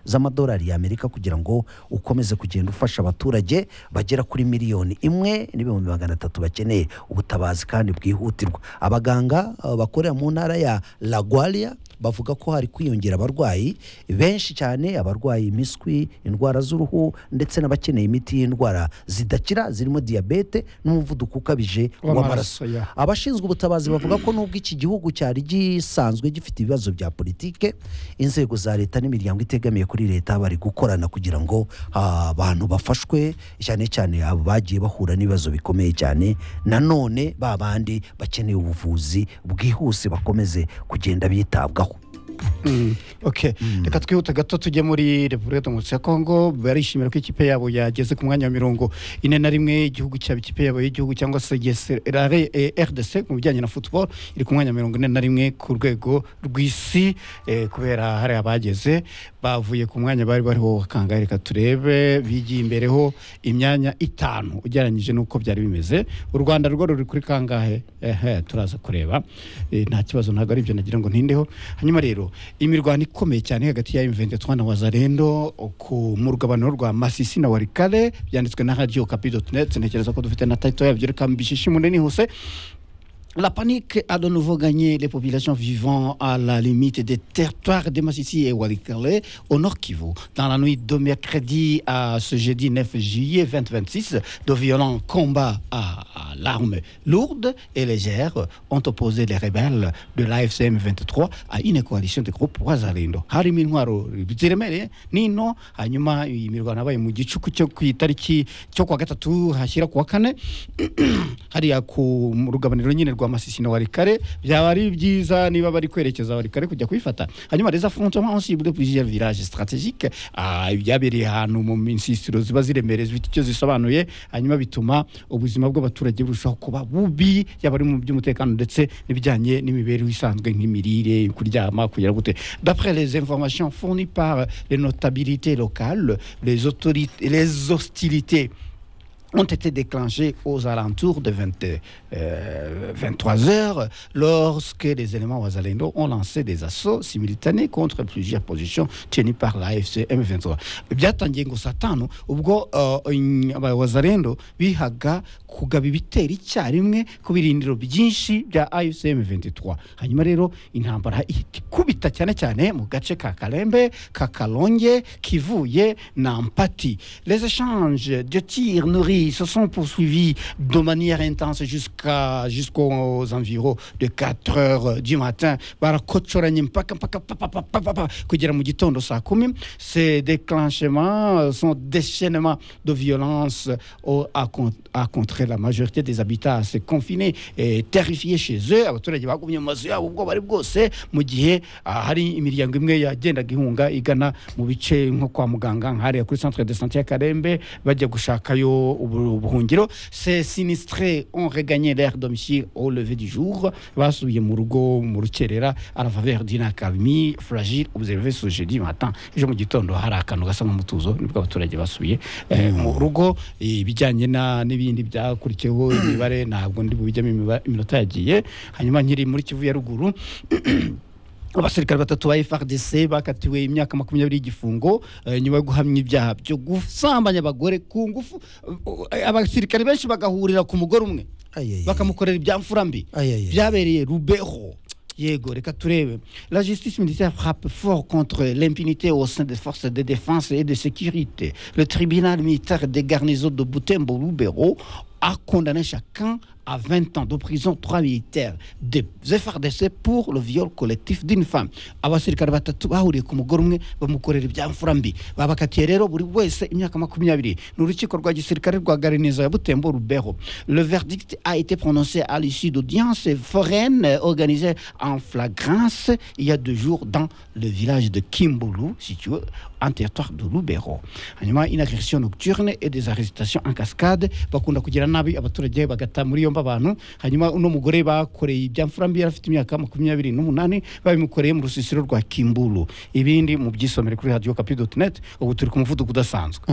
z'amadolari y'amerika kugira ngo ukomeze kugenda ufasha abaturage bagera kuri miliyoni imwe n'ibihumbi magana atatu bakeneye ubutabazi kandi bwihutirwa abaganga uh, bakorera mu ntara ya lagwaria bavuga ko hari kwiyongera abarwayi benshi cyane abarwaye imiswi indwara z'uruhu ndetse n'abakeneye imiti y'indwara zidakira zirimo diyabete n'umuvuduko ukabije w'amaraso W'amaraso, yeah. abashinzwe ubutabazi bavuga ko nubwo iki gihugu cyari gisanzwe gifite ibibazo bya politike inzego za leta n'imiryango itegamiye kuri leta bari gukorana kugira ngo ah, abantu bafashwe cyane cyane abo bagiye bahura n'ibibazo bikomeye cyane nanone ba bandi bakeneye ubuvuzi bwihuse bakomeze kugenda bitabwaho ok reka twihute gato tujye muri repubulika demokarasi ya kongo barishimira ko ikipe yabo yageze ku mwanya wa mirongo ine na rimwe igihugu cyaba ikipe yabo y'igihugu cyangwa se GSRA, eh, rdc mu bijyanye na football iri ku mwanya wa mirongo ine na rimwe ku rwego rw'isi eh, kubera hari abageze bavuye ku mwanya bari bariho kangahe reka turebe bigiye imbereho imyanya itanu ugereranyije n'uko byari bimeze u rwanda rwo ruri kuri kangahe ehe turaza kureba Eh, nta kibazo ntabwo ari ibyo nagira ngo ntindeho hanyuma rero imirwano ikomeye cyane hagati ya M23 na Wazalendo ku mu rugabano rwa Masisi na Walikale byanditswe na Radio Okapi.net ntekereza ko dufite na title yabyo reka mbishishe munini hose La panique a de nouveau gagné les populations vivant à la limite des territoires de Massissi et Walikale au Nord Kivu. Dans la nuit de mercredi à ce jeudi 9 juillet 2026, de violents combats à à l'arme lourde et légère ont opposé les rebelles de l'AFCM 23 à une coalition de groupes Wazalendo. Harimo intwaro ziremereye nino, hanyuma imirwano yabaye mu gicuku cyo ku itariki cyo kwa gatatu hashyira ku wa kane hariya ku mu rugabaniro nyine rwa masisi na warikare byaba ari byiza niba bari kwerekeza warikare kujya kuyifata hanyuma les affrontements ont ciblé plusieurs villages stratégiques Ah, byabereye ahantu mu nsisiro ziba ziremereye zifite icyo zisobanuye hanyuma bituma ubuzima bw'abaturage burushaho kuba bubi yaba ari mu by'umutekano ndetse n'ibijyanye n'imibereho isanzwe nk'imirire kuryama kugera gute d'après les informations fournies par les notabilités locales les, autorités, les hostilités ont été déclenchés aux alentours de 20, euh, 23 heures lorsque les éléments Wazalendo ont lancé des assauts simultanés contre plusieurs positions tenues par l'AFC M23. Byatangiye ngo satanu ubwo uh, in- aba Wazalendo bihaga kugaba ibitero icyarimwe ku birindiro byinshi bya AFC M23. Hanyuma rero intambara ihita ikubita cyane cyane mu gace ka Kalembe, ka Kalonge, Kivuye na Mpati. Les échanges de tirs nourris se sont poursuivis de manière intense jusqu'à jusqu'aux environs de 4 heures du matin barakocoranye mpaka mpaka papa papa papa kugera mu gitondo saa kumi ces déclenchements euh, sont déchaînements de violence au- à, con- à contrer la majorité des habitats assez confinés et terrifiés chez eux abaturage bagumye mu mazu yabo ubwo bari bwose mu gihe ah, hari imiryango imwe yagendaga ihunga igana mu bice nko kwa muganga nk'ahariya kuri centre de santé ya karembe bajya gushakayo ubu- ubuhungiro ces sinistrés ont regagné leur domicile au lever du jour basubiye mu rugo mu rukerera à la faveur d'une accalmie fragile observée ce jeudi matin ejo mu gitondo hari akantu gasa nk'umutuzo nibwo abaturage basubiye eh, mu rugo Eh, ibijyanye na- n'ibindi byakurikiyeho imibare ntabwo ndi bubijyamo imiba- iminota yagiye hanyuma nkiri muri kivu ya ruguru abasirikare batatu ba FRDC bakatiwe imyaka makumyabiri y'igifungo eh, nyuma yo guhamya ibyaha byo gusambanya abagore ku ngufu Eh, abasirikare benshi bagahurira ku mugore umwe bakamukorera ibya mfura mbi Ayayaya. byabereye rubeho yego reka turebe la justice militaire frappe fort contre l'impunité au sein des forces de défense et de sécurité le tribunal militaire des garnisons de butembo lubero a condamné chacun à 20 ans de prison trois militaires des FRDC pour le viol collectif d'une femme abasirikare batatu bahuriye ku mugore umwe bamukorera ibya mfura mbi babakatiye rero buri wese imyaka makumyabiri ni urukiko rwa gisirikare rwa garinizo ya butembo rubeho le verdict a été prononcé à l'issue d'audiences foraines organisées en flagrance il y a deux jours dans le village de Kimbulu, situé en territoire de Lubero. Hanyuma une agression nocturne et des arrestations en cascade bakunda kugira nabi abaturage bagata muri yo yombi abantu hanyuma uno mugore bakoreye ibyamfurambi yari afite imyaka makumyabiri n'umunani babimukoreye mu rusisiro rwa kimburu ibindi mu by'isomero kuri radiyo kapi doti neti ubu turi ku muvuduko udasanzwe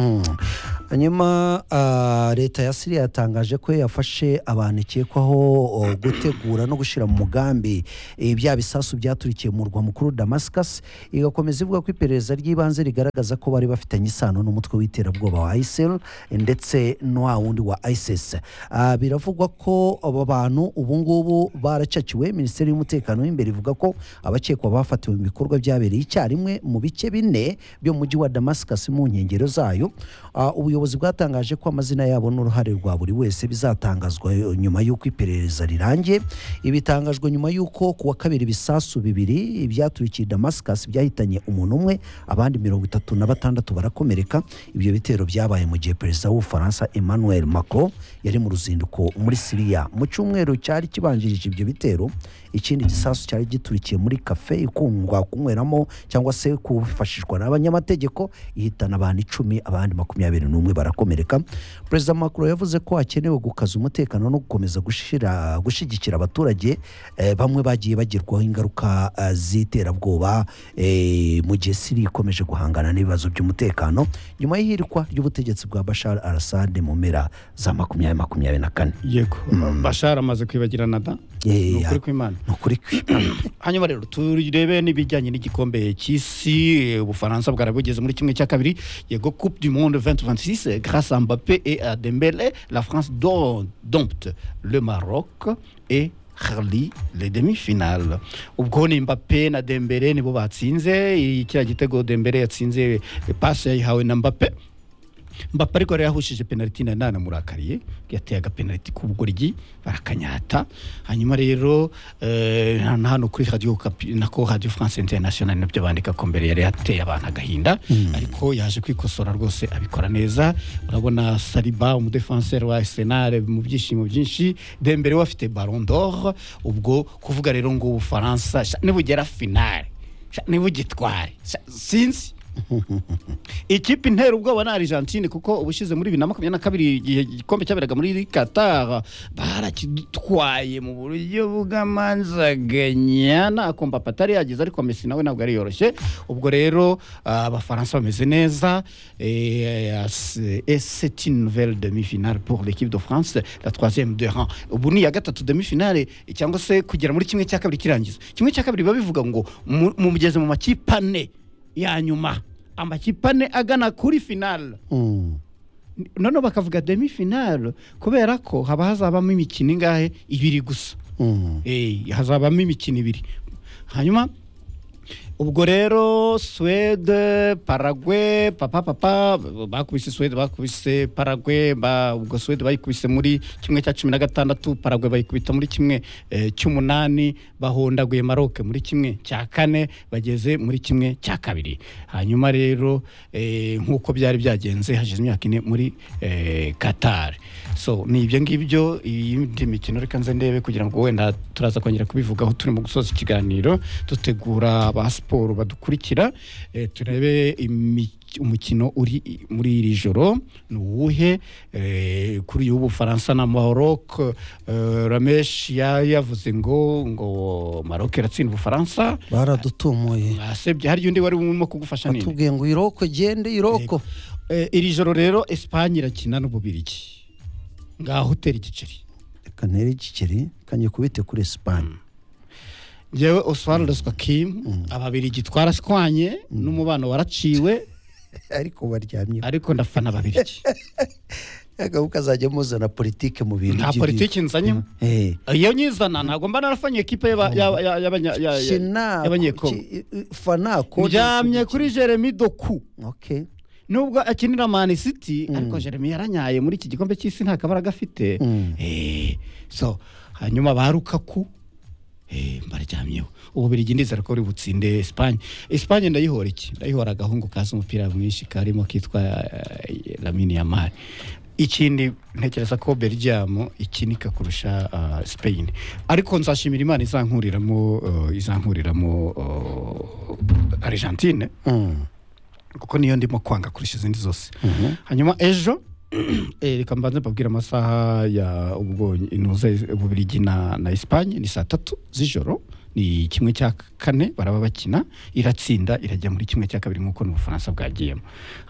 hanyuma ah, leta ya siriya yatangaje ko yafashe abantu ikekwaho oh, gutegura no gushyira mu mugambi eh, bya bisasu byaturikiye mu murwa mukuru damascus igakomeza ivuga ko iperereza ry'ibanze rigaragaza ko bari bafitanye isano n'umutwe w'iterabwoba wa isil ndetse no wa wundi wa isis Ah, biravugwa ko aba bantu ubu ngubu baracaciwe minisiteri y'umutekano w'imbere ivuga ko abakekwa bafatiwe mu bikorwa byabereye icyarimwe mu bice bine byo mu mujyi wa damascus mu nkengero zayo Ah, ubuyobozi bwatangaje ko amazina yabo n'uruhare rwa buri wese bizatangazwa yo- nyuma y'uko iperereza rirangiye ibitangajwe nyuma y'uko ku wa kabiri ibisasu bibiri byaturikiye damascus byahitanye umuntu umwe abandi mirongo itatu na batandatu barakomereka ibyo bitero byabaye mu gihe perezida w'ubufaransa emmanuel macron yari mu ruzinduko muri siriya mu cyumweru cyari kibanjirije ibyo bitero ikindi gisasu cyari giturikiye muri kafe ikundwa kunyweramo cyangwa se kufashishwa n'abanyamategeko ihitana abantu icumi abandi makumyabiri n'umwe barakomereka perezida macron yavuze ko hakenewe gukaza umutekano no gukomeza gushira- gushyigikira abaturage eh, bamwe bagiye bagirwaho ingaruka eh, z'iterabwoba eh, mu gihe siri ikomeje guhangana n'ibibazo by'umutekano nyuma y'ihirikwa ry'ubutegetsi bwa bashar arasade mu mpera za makumyabiri makumyabiri na kane yego bashara amaze kwibagirana da Eh, ni ukuri ya- kw'imana ni ukuri kwi- hanyuma rero turebe n'ibijyanye n'igikombe cy'isi eh, ubufaransa bwarabugeze muri kimwe cya kabiri yego coupe du monde 2026 grâce à mbappé et à dembele la france don- dompte le maroc et Harli les demi-finales ubwo ni mbappé na dembele nibo batsinze i- kiriya gitego dembele yatsinze eh, pasi yayihawe na mbappé mbapa ariko yari yahushije penaliti na nana murakariye yateye agapenaliti k'ubugoryi barakanyata hanyuma rero eh, na hano kuri radiyo Kapi- nako radiyo france international nabyo bandika ko mbere yari yateye abantu agahinda ariko yaje kwikosora rwose abikora neza urabona sariba umudefanseri wa arsenal mu byishimo byinshi dembere we afite baron d'or ubwo kuvuga rero ngo ubufaransa sha, nibugera finale sha, nibugitware sha, sinzi ikipe intera ubwoba ni argentine kuko ubushize muri bibiri na makumyabiri na kabiri igihe igikombe cyaberaga muri qatar barakidutwaye mu buryo bw'amanzaganya ntako mbapa atari yagize ariko messi nawe ntabwo ari yoroshye ubwo rero ah, abafaransa bameze neza c'est une nouvelle demi-finale pour l'équipe de France la troisième de rang ubu ni iya gatatu demi-finale cyangwa se kugera muri kimwe cya kabiri kirangiza kimwe cya kabiri biba bivuga ngo mu- mugeze mu makipe ane ya nyuma amakipe ane agana kuri finale Mm. noneho bakavuga demi finale kubera ko haba hazabamo imikino ingahe ibiri gusa Mm. Eh, hazabamo imikino ibiri hanyuma ubwo rero swede paragwe papa papa bakubise swede bakubise paragwe ba- ubwo swede bayikubise muri kimwe cya cumi na gatandatu paragwe bayikubita muri kimwe eh, cy'umunani bahondaguye maroke muri kimwe cya kane bageze muri kimwe cya kabiri hanyuma rero eh, nk'uko byari byagenze hashize imyaka ine muri eh, qatar so ni ibyo ngibyo iyindi mikino reka nze ndebe kugira ngo wenda turaza kongera kubivugaho turi mu gusoza ikiganiro dutegura ba siporo badukurikira eh, turebe imi- umukino uri i- muri iri joro ni uwuhe eh, kuri uyu w'ubufaransa na maroc eh, ramesh yari yavuze ngo ngo maroc iratsinda ubufaransa baradutumuye basebye hari undi wari urimo kugufasha nini batubwiye ngo iroko gende iroko Eh, iri joro rero esipanye irakina n'ububirigi ngaho hoteli igiceri reka ntere igikeri kanjye kubite kuri esipanye njyewe oswald swakim ababirigi twarashwanye n'umubano waraciwe ariko baryamye ariko ndafana ababirigi agahu kazajya muzana politike mu bintu nta by'ibi- politiki nzanyemo Eh, iyo nyizana ntabwo mba narafanye ekipe y'aba- y'aba- y'aba- y'abanya- ya- ya- Sina- y'abanyekongo ki- i- i- fanako ndyamye kuri jeremy doku Okay. nubwo akinira mani city ariko jeremy yaranyaye muri iki gikombe cy'isi nta kabara gafite Mm. Eh, so hanyuma ba rukaku eh, mbaryamyeho ubu birigi ndizera ko uri butsinde esipanye esipanye ndayihora iki ndayihora agahungu kazi umupira mwinshi karimo kitwa eh, lamine yamari ikindi ntekereza ko belgium ikinika kurusha ah, spain ariko nzashimira imana izankuriramo eh, izankuriramo eh, argentine Mm. kuko niyo ndimo kwanga kurusha izindi zose hanyuma ejo Eh, reka mbanze mbabwire amasaha ya ubwo intuze ububirigi na na Espagne ni saa tatu z'ijoro ni kimwe cya kane baraba bakina iratsinda irajya muri kimwe cya kabiri nk'uko n'ubufaransa bwagiyemo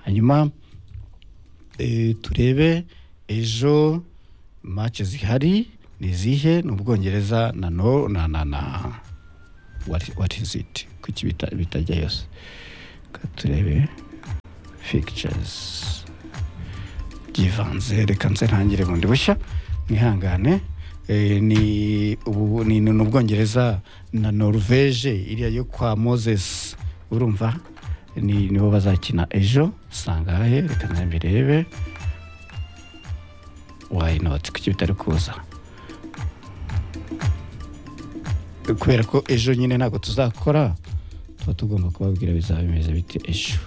hanyuma eh, turebe ejo match zihari ni izihe ni ubwongereza na no na na na what, what is it kuki bita- bitajya yose Reka turebe fixtures byivanze reka nze ntangire bundi bushya mwihangane Eh, ni ubu ni ni ubwongereza na norvege iriya yo kwa moses urumva ni nibo bazakina ejo sangahe reka nawe mbirebe why not kuki bitari kuza kubera ko ejo nyine ntabwo tuzakora tuba tugomba kubabwira bizaba bimeze bite ejo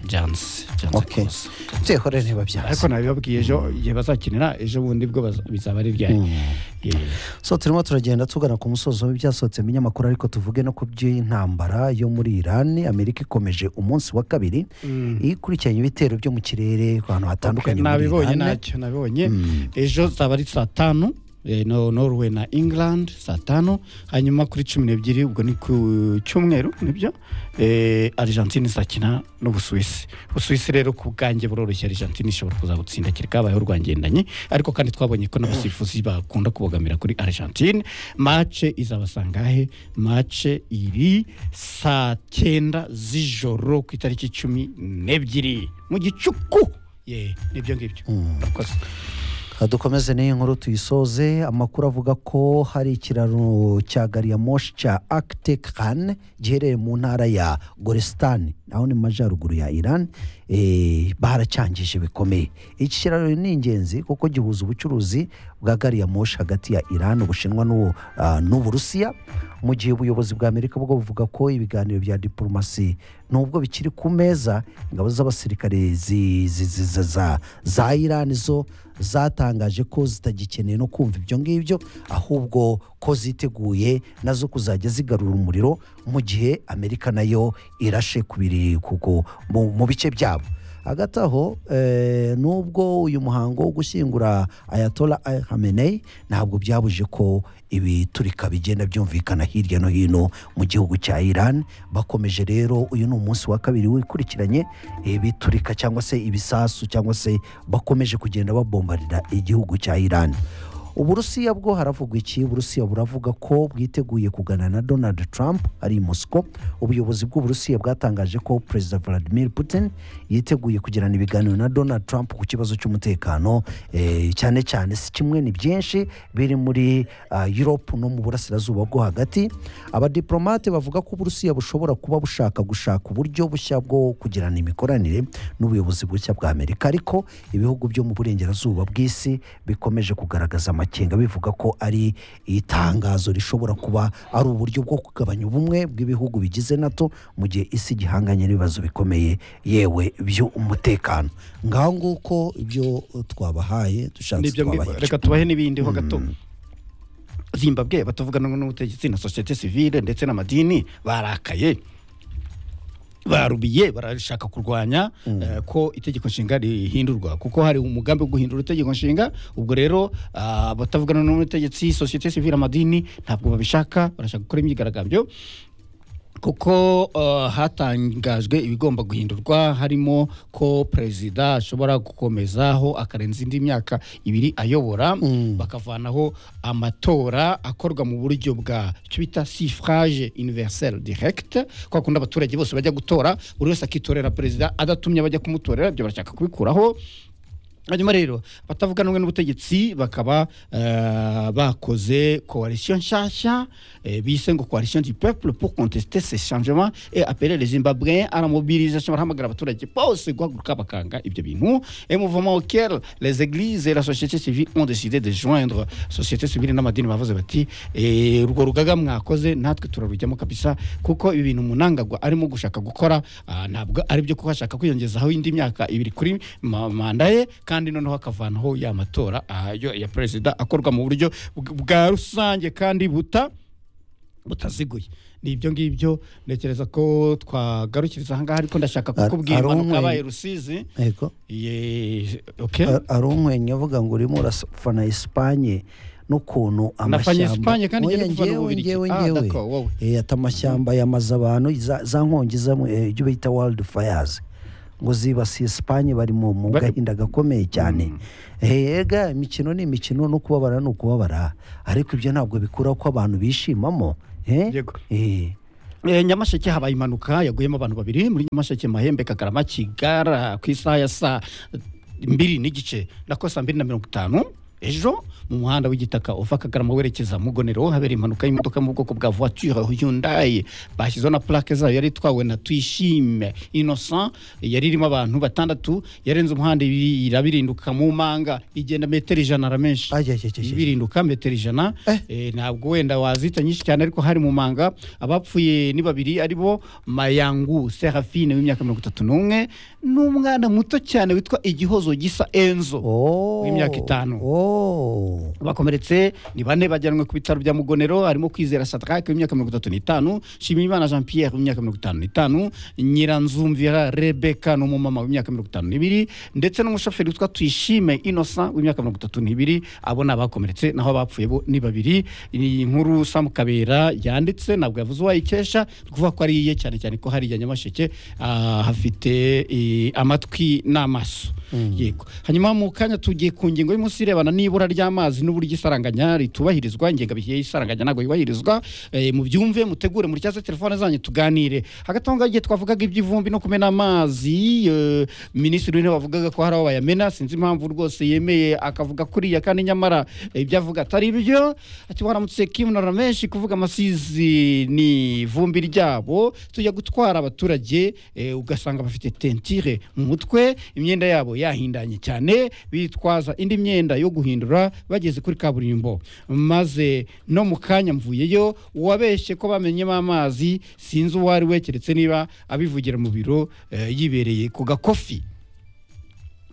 byanze byanze Okay. kuza nzehore niba ariko byanze nabibabwiye ejo igihe bazakinira ejo bundi bwo baza- bizaba ari ryari so turimo turagenda tugana ku musozo w'ibyasohotse mu binyamakuru ariko tuvuge no ku by'intambara yo muri iran amerika ikomeje umunsi wa kabiri ikurikiranye ibitero byo mu kirere ku hantu hatandukanye muri nabibonye Iran. ntacyo nabibonye Mm. ejo zaba ari saa tanu eh, no- norway na england saa tanu hanyuma kuri cumi n'ebyiri ubwo ni ku cyumweru nibyo eh, argentine izakina n'ubusuwisi ubusuwisi rero ku bwanjye buroroshye argentine ishobora kuzabutsinda kiri kabayeho rwangendanye ariko kandi twabonye ko n'abasifuzi bakunda kubogamira kuri argentine mace izabasangahe mace iri saa cyenda z'ijoro ku itariki cumi n'ebyiri mu gicuku ye nibyo ngibyo Murakoze. dukomeze n'iyi nkuru tuyisoze amakuru avuga ko hari ikiraro cya gari ya moshi cya akitekani giherereye mu ntara ya goresitani naho ni mu majyaruguru ya iran eh, baracyangije bikomeye iki kiraro ni ingenzi kuko gihuza ubucuruzi bwa gari ya moshi hagati ya iran ubushinwa n'u- ah, n'uburusiya mu gihe ubuyobozi bwa amerika bwo buvuga ko ibiganiro bya diporomasi nubwo bikiri ku meza ingabo z'abasirikare zi- zi- zi- za- za- za iran zo zatangaje ko zitagikeneye no kumva ibyo ngibyo ahubwo ko ziteguye nazo kuzajya zigarura umuriro mu gihe amerika nayo irashe ku biri kuko mu mu bice byabo hagati aho eh, nubwo uyu muhango wo gushyingura ayatola Al hamenei ntabwo byabuje ko ibiturika bigenda byumvikana hirya no hino mu gihugu cya iran bakomeje rero uyu ni umunsi wa kabiri wikurikiranye ibiturika cyangwa se ibisasu cyangwa se bakomeje kugenda babombarira igihugu cya iran uburusiya bwo haravugwa iki uburusiya buravuga ko bwiteguye kuganira na donald trump ari i moscow ubuyobozi bw'uburusiya bwatangaje ko perezida vladimir putin yiteguye kugirana ibiganiro na donald trump ku kibazo cy'umutekano eh, cyane cyane si kimwe ni byinshi biri muri ah, europe no mu burasirazuba bwo hagati abadiplomate bavuga ko uburusiya bushobora kuba bushaka gushaka uburyo bushya bwo kugirana imikoranire n'ubuyobozi bushya bwa amerika ariko ibihugu byo mu burengerazuba bw'isi bikomeje kugaragaza amakenga bivuga ko ari itangazo rishobora kuba ari uburyo bwo kugabanya ubumwe bw'ibihugu bigize nato mu gihe isi gihanganye n'ibibazo bikomeye yewe by'umutekano ngaho nguko ibyo twabahaye dushatse nibyo mbwirwa. twabahereje reka tubahe n'ibindi ho gato zimbabwe batavuga n'ubu n'ubutegetsi na sosiyete sivile ndetse n'amadini barakaye barubiye barashaka kurwanya eh, ko itegeko nshinga rihindurwa kuko hari umugambi wo guhindura itegeko nshinga ubwo rero ah, abatavugana n'ubutegetsi sosiyete sivile amadini ntabwo babishaka barashaka gukora imyigaragambyo kuko uh, hatangajwe ibigomba guhindurwa harimo ko perezida ashobora gukomezaho akarenza indi myaka ibiri ayobora bakavanaho amatora akorwa mu buryo bwa icyo bita suffrage universel direct kwa kundi abaturage bose bajya gutora buri wese akitorera perezida adatumye bajya kumutorera ibyo barashaka kubikuraho hanyuma rero batavuga n'umwe n'ubutegetsi bakaba eh, bakoze coalition nshyashya eh, bise ngo coalition du peuple pour contester ces changements et appeler les zimbabwéens à la mobilisation barahamagara abaturage bose guhaguruka bakanga ibyo bintu et mouvement auquel les églises et la société civile ont décidé de joindre société civile n'amadini bavuze bati eh, urwo rugaga mwakoze natwe turarujyamo kabisa kuko ibi bintu munangagwa arimo gushaka gukora ah, ntabwo ari byo kuko ashaka kwiyongezaho indi myaka ibiri kuri ma- manda ye kandi noneho akavanaho ya matora ah, yo ya perezida akorwa mu buryo bw- bwa rusange kandi buta butaziguye ni ibyo ngibyo ntekereza ko twagarukiriza aha ngaha ariko ndashaka Ar- kukubwira ari impanuka umwe- yabaye rusizi yego Ye- okay. Ar- ari umwenya uvuga ngo urimo urafana esipanye n'ukuntu Nafanye Espagne kandi Oya, njye ndi gufana njyewe, Ububiligi. njyewe, Ah, njyewe. d'accord, wowe. Eh, ati amashyamba yamaze abantu za za nkongi z'amu- eh, ibyo bita world fires ngo zibasiye esipanye bari mu mu Ba- gahinda gakomeye cyane ega imikino ni imikino no kubabara ni ukubabara ariko ibyo ntabwo bikuraho ko abantu bishimamo eh? Yego. Eh. Eh, nyamasheke habaye impanuka yaguyemo abantu babiri muri nyamasheke mahembe kagarama kigara ku isaha ya saa mbiri n'igice nako saa mbiri na mirongo itanu ejo mu muhanda w'igitaka uva kagarama werekeza mu gonero habera impanuka y'imodoka mu bwoko bwa voiture hyundai bashyizeho na plaque zayo yari itwawe na twishime innocent yari irimo abantu batandatu yarenze umuhanda ibi- irabirinduka mu manga igenda metero ijana aramenshi Ajya, ajya, ajya, ajya. ibirinduka metero ijana Eh. Eh, ntabwo wenda wazita nyinshi cyane ariko hari mu manga abapfuye ni babiri ari bo mayangu serafine w'imyaka mirongo itatu n'umwe n'umwana muto cyane witwa igihozo gisa enzo Oh. W'imyaka itanu. Oh. bakomeretse ni bane bajyanwe ku bitaro bya mugonero harimo kwizera shadrake w'imyaka mirongo itatu n'itanu nshimiyimana jean pierre w'imyaka mirongo itanu n'itanu nyiranzumvira rebeka ni umumama w'imyaka mirongo itanu n'ibiri ndetse n'umushoferi witwa tuyishime innocent w'imyaka mirongo itatu n'ibiri abo ni abakomeretse naho abapfuye bo ni babiri ni inkuru samu kabera yanditse ntabwo yavuze uwayikesha ni ukuvuga ko ari iye cyane cyane ko hariya nyamasheke ah, hafite eh, amatwi n'amaso yego hanyuma mu kanya tugiye ku ngingo y'umunsi irebana n'ibura ry'amazi n'uburyo isaranganya ritubahirizwa ingengabihe y'isaranganya ntabwo yubahirizwa eh, mubyumve mutegure muri cyaza telefone zanyu tuganire hagati aho ngaho igihe twavugaga iby'ivumbi no kumena amazi eh, minisitiri w'intebe wavugaga ko hari aho bayamena sinzi impamvu rwose yemeye akavuga kuriya kandi nyamara eh, ibyo avuga atari byo ati waramutse kimu na ramenshi kuvuga amasizi ni ivumbi ryabo tujya gutwara abaturage eh, ugasanga bafite tentire mu mutwe imyenda yabo yahindanye cyane bitwaza indi myenda yo guhindura bageze kuri kaburimbo maze no mu kanya mvuyeyo uwabeshye ko bamenyemo amazi sinzi uwo ari we keretse niba abivugira mu biro eh, yibereye ku gakofi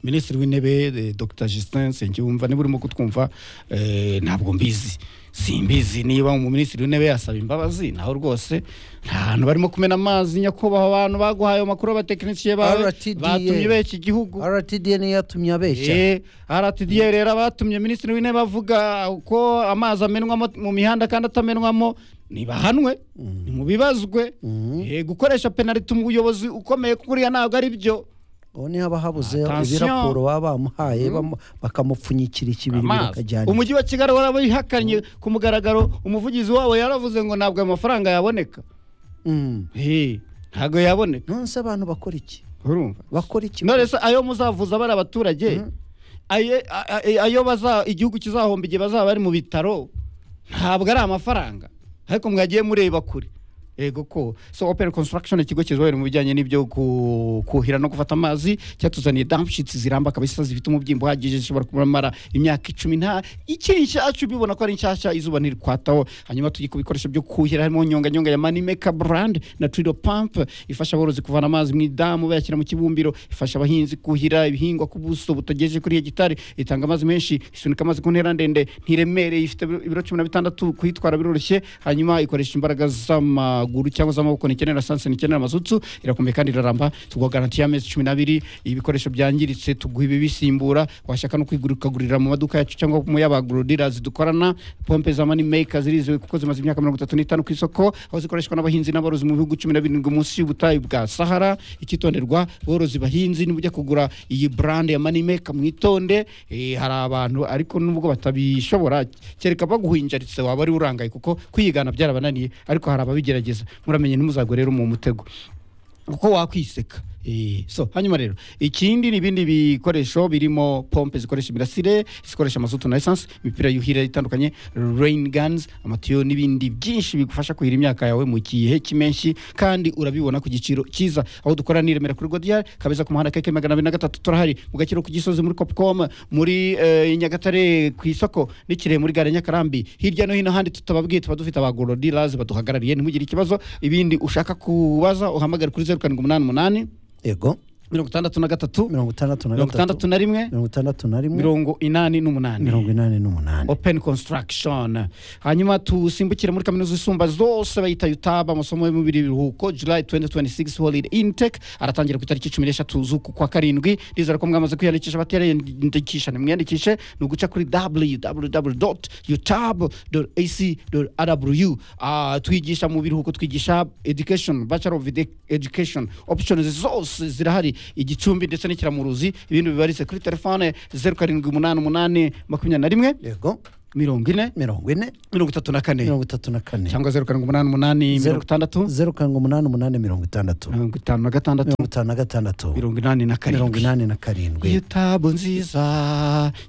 minisitiri w'intebe eh, dr justin nsengiyumva niba urimo kutwumva eh, ntabwo mbizi simbizi niba umuminisitiri w'intebe yasaba imbabazi naho rwose nta hantu barimo kumena amazi nyakubahwa abantu baguhaye ayo makuru abatekinisiye bawe RTDA. batumye b'iki gihugu rtdn yatumye abeshya Eh, RTDA rero abatumye minisitiri w'intebe avuga ko amazi amenwamo mu mihanda kandi atamenwamo ntibahanwe ntibibazwe Eh, gukoresha penaliti mu buyobozi ukomeye kuriya ntabwo ari byo ubu niho haba habuze Attention. ibirapuro baba bamuhaye bamu- bakamupfunyikira ikibiri amazi bikajyana umujyi wa kigali warabihakanye ku mugaragaro umuvugizi wabo yaravuze ngo ntabwo ayo mafaranga yaboneka Mm. Eh, ntabwo yaboneka nonese abantu bakora iki urumva bakora iki none se ayo muzavuza bari abaturage aye- a- a- ayo baza igihugu kizahomba igihe bazaba bari mu bitaro ntabwo ari amafaranga ariko mwagiye mureba kure yego ko so open construction ikigo kizobera mu bijyanye n'ibyo ku- kuhira no gufata amazi cyatuzaniye dampshits ziramba kabisa zifite umubyimbo uhagije zishobora kumara imyaka icumi nta ikiri nshyashya ubibona ko ari nshyashya izuba ntirikwataho hanyuma tujye ku bikoresho byo kuhira harimo nyonga nyonga ya money maker brand na twido pump ifasha aborozi kuvana amazi mu idamu bayashyira mu kibumbiro ifasha abahinzi kuhira ibihingwa ku buso butagejeje kuri hegitari itanga amazi menshi isunika amazi ku ntera ndende ntiremereye ifite ibiro- ibiro cumi na bitandatu kuyitwara biroroshye hanyuma ikoresha imbaraga z'amaguru cyangwa z'amaboko ntikenera sanse ntikenera amazutsu irakomeye kandi iraramba tuguha garanti y'amezi cumi n'abiri ibikoresho byangiritse tuguha ibibisimbura washaka no kwigurikagurira mu maduka yacu cyangwa mu y'abagorodirazi dukorana pompe za mani meka zirizewe kuko zimaze imyaka mirongo itatu n'itanu ku isoko aho zikoreshwa n'abahinzi n'aborozi mu bihugu cumi na birindwi munsi y'ubutayu bwa sahara icyitonderwa borozi bahinzi nibujya kugura iyi brand ya mani meka mwitonde Eh, hari abantu ariko nubwo batabishobora kereka baguhinjaritse waba ari urangaye kuko kwiyigana byarabananiye ariko hari ababigerageza muramenye ntimuzagwe rero mu mutego kuko wakwiseka Eh, so hanyuma rero ikindi ni ibindi bikoresho birimo pompe zikoresha imirasire zikoresha amazutu na essence imipira yuhira itandukanye rain guns amatiyo n'ibindi byinshi bigufasha kuhira imyaka yawe mu gihe cy'impeshyi kandi urabibona ku giciro cyiza aho dukorera ni i Remera kuri godiyari kabeza ku muhanda keke magana abiri na gatatu turahari mu gakiro ku gisozi muri copcom muri eh, i nyagatare ku isoko n'ikirehe muri gare ya nyakarambi hirya no hino ahandi tutababwiye tuba dufite abagorodilazi baduhagarariye ntimugire ikibazo ibindi ushaka kubaza uhamagare kuri zeru karindwi umunani umunani yego mirongo itandatu na gatatu mirongo itandatu na mirongo itandatu gatatu na rimwe mirongo itandatu na rimwe mirongo inani n'umunani mirongo inani n'umunani open construction hanyuma tusimbukire muri kaminuza isumba zose bayita yutaba amasomo y'umubiri biruhuko july 2026 holiday intake aratangira ku itariki cumi n'eshatu z'uku kwa karindwi ndizera ko mwamaze kwiyandikisha abatariyandikisha nimwiyandikishe ni uguca kuri www utab ac rw Ah, twigisha mu biruhuko twigisha education bachelor of Edu- education options zose zirahari igicumbi ndetse n'ikiramuruzi ibindi bibaritse kuri telefone zeru karindwi umunani umunani makumyabiri na rimwe yego mirongo ine mirongo ine mirongo itatu na kane mirongo itatu na kane cyangwa zeru karindwi umunani umunani Zeru. mirongo itandatu zeru karindwi umunani umunani mirongo itandatu mirongo itanu na gatandatu mirongo itanu na gatandatu mirongo inani na mirongo karindwi inani na karindwi yutabu nziza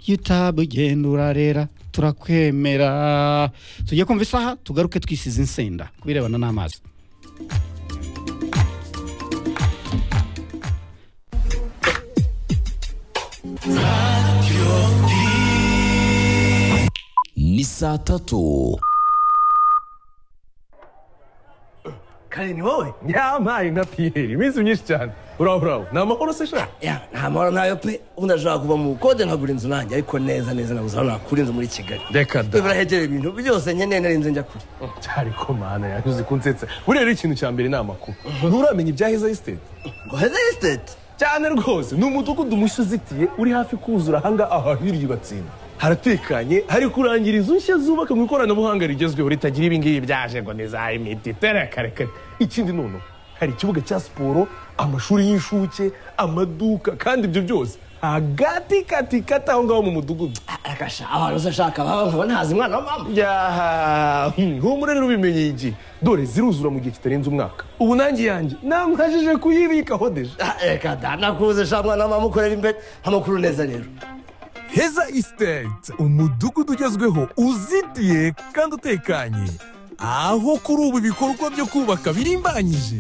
yutabu genda urarera turakwemera tujye kumva isaha tugaruke twisize insenda ku birebana n'amazi ni saa tatu kare ni wowe yampaye nka piyeri iminsi myinshi cyane buraho buraho ni amahoro se shaka ya nta mahoro ntayo pe ubundi ashobora kuva mu bukode nkagura inzu nanjye ariko neza neza nabuze aho nakura inzu muri kigali reka we da barahegereye ibintu byose nkeneye narinze njya kure cyari ko mana yanyuze kunsetsa buriya rero ikintu cya mbere ni amakuru nturamenya ibya heza isiteti ngo heza esiteti cyane rwose ni umudugudu mushya uzitiye uri hafi kuzura ahangaha ahahiriye batsinda haratekanye hari kurangira inzu nshya zubaka mu ikoranabuhanga rigezweho ritagira ibingibi byaje ngo ni za imiti terekarekare ikindi noneho hari ikibuga cya siporo amashuri y'inshuke amaduka kandi ibyo byose hagati kati kati aho ngaho mu mudugudu arakasha ahantu se ashaka baba nkaba ntazi umwana wa mama yaha humure rero ubimenye iki dore ziruzura mu gihe kitarenze umwaka ubu nanjye yanjye namwajije kuyibikaho deje Ah, reka da nakuze sha mwana wa mama ukorera imbere amakuru neza rero heza isiteti umudugudu ugezweho uzitiye kandi utekanye aho kuri ubu ibikorwa byo kubaka birimbanyije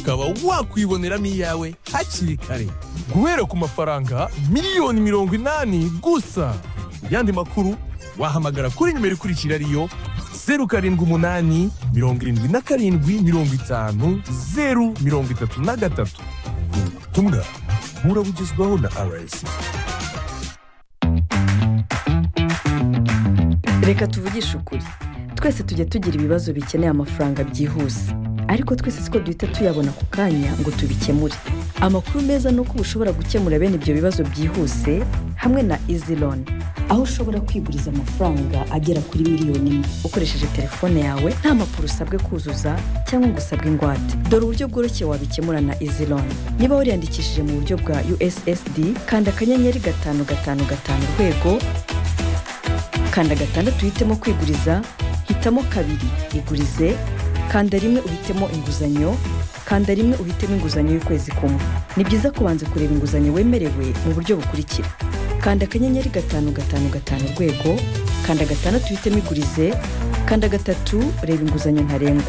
ukaba wakwiboneramo iyawe hakiri kare guhera ku mafaranga miliyoni mirongo inani gusa yandi makuru wahamagara kuri nimero ikurikira ariyo zeru karindwi umunani mirongo irindwi na karindwi mirongo itanu zeru mirongo itatu na gatatu ubutumwa burabugezwaho na rsi reka tuvugishe ukuri twese tujya tugira ibibazo bikeneye amafaranga byihuse ariko twese siko duhita tuyabona ku kanya ngo tubikemure amakuru meza ni uko uba ushobora gukemura bene ibyo bibazo byihuse hamwe na izi loni aho ushobora kwiguriza amafaranga agera kuri miliyoni imwe ukoresheje telefone yawe nta mpapuro usabwe kuzuza cyangwa ngo usabwe ingwate dore uburyo bworoshye wabikemura na izi loni niba wariyandikishije mu buryo bwa ussd kanda akanyenyeri gatanu gatanu gatanu urwego kanda gatandatu uhitemo kwiguriza hitamo kabiri igurize kanda rimwe uhitemo inguzanyo kanda rimwe uhitemo inguzanyo y'ukwezi kumwe ni byiza kubanza kureba inguzanyo wemerewe mu buryo bukurikira kanda akanyenyeri gatanu gatanu gatanu urwego kanda gatandatu uhitemo igurize kanda gatatu reba inguzanyo ntarengwa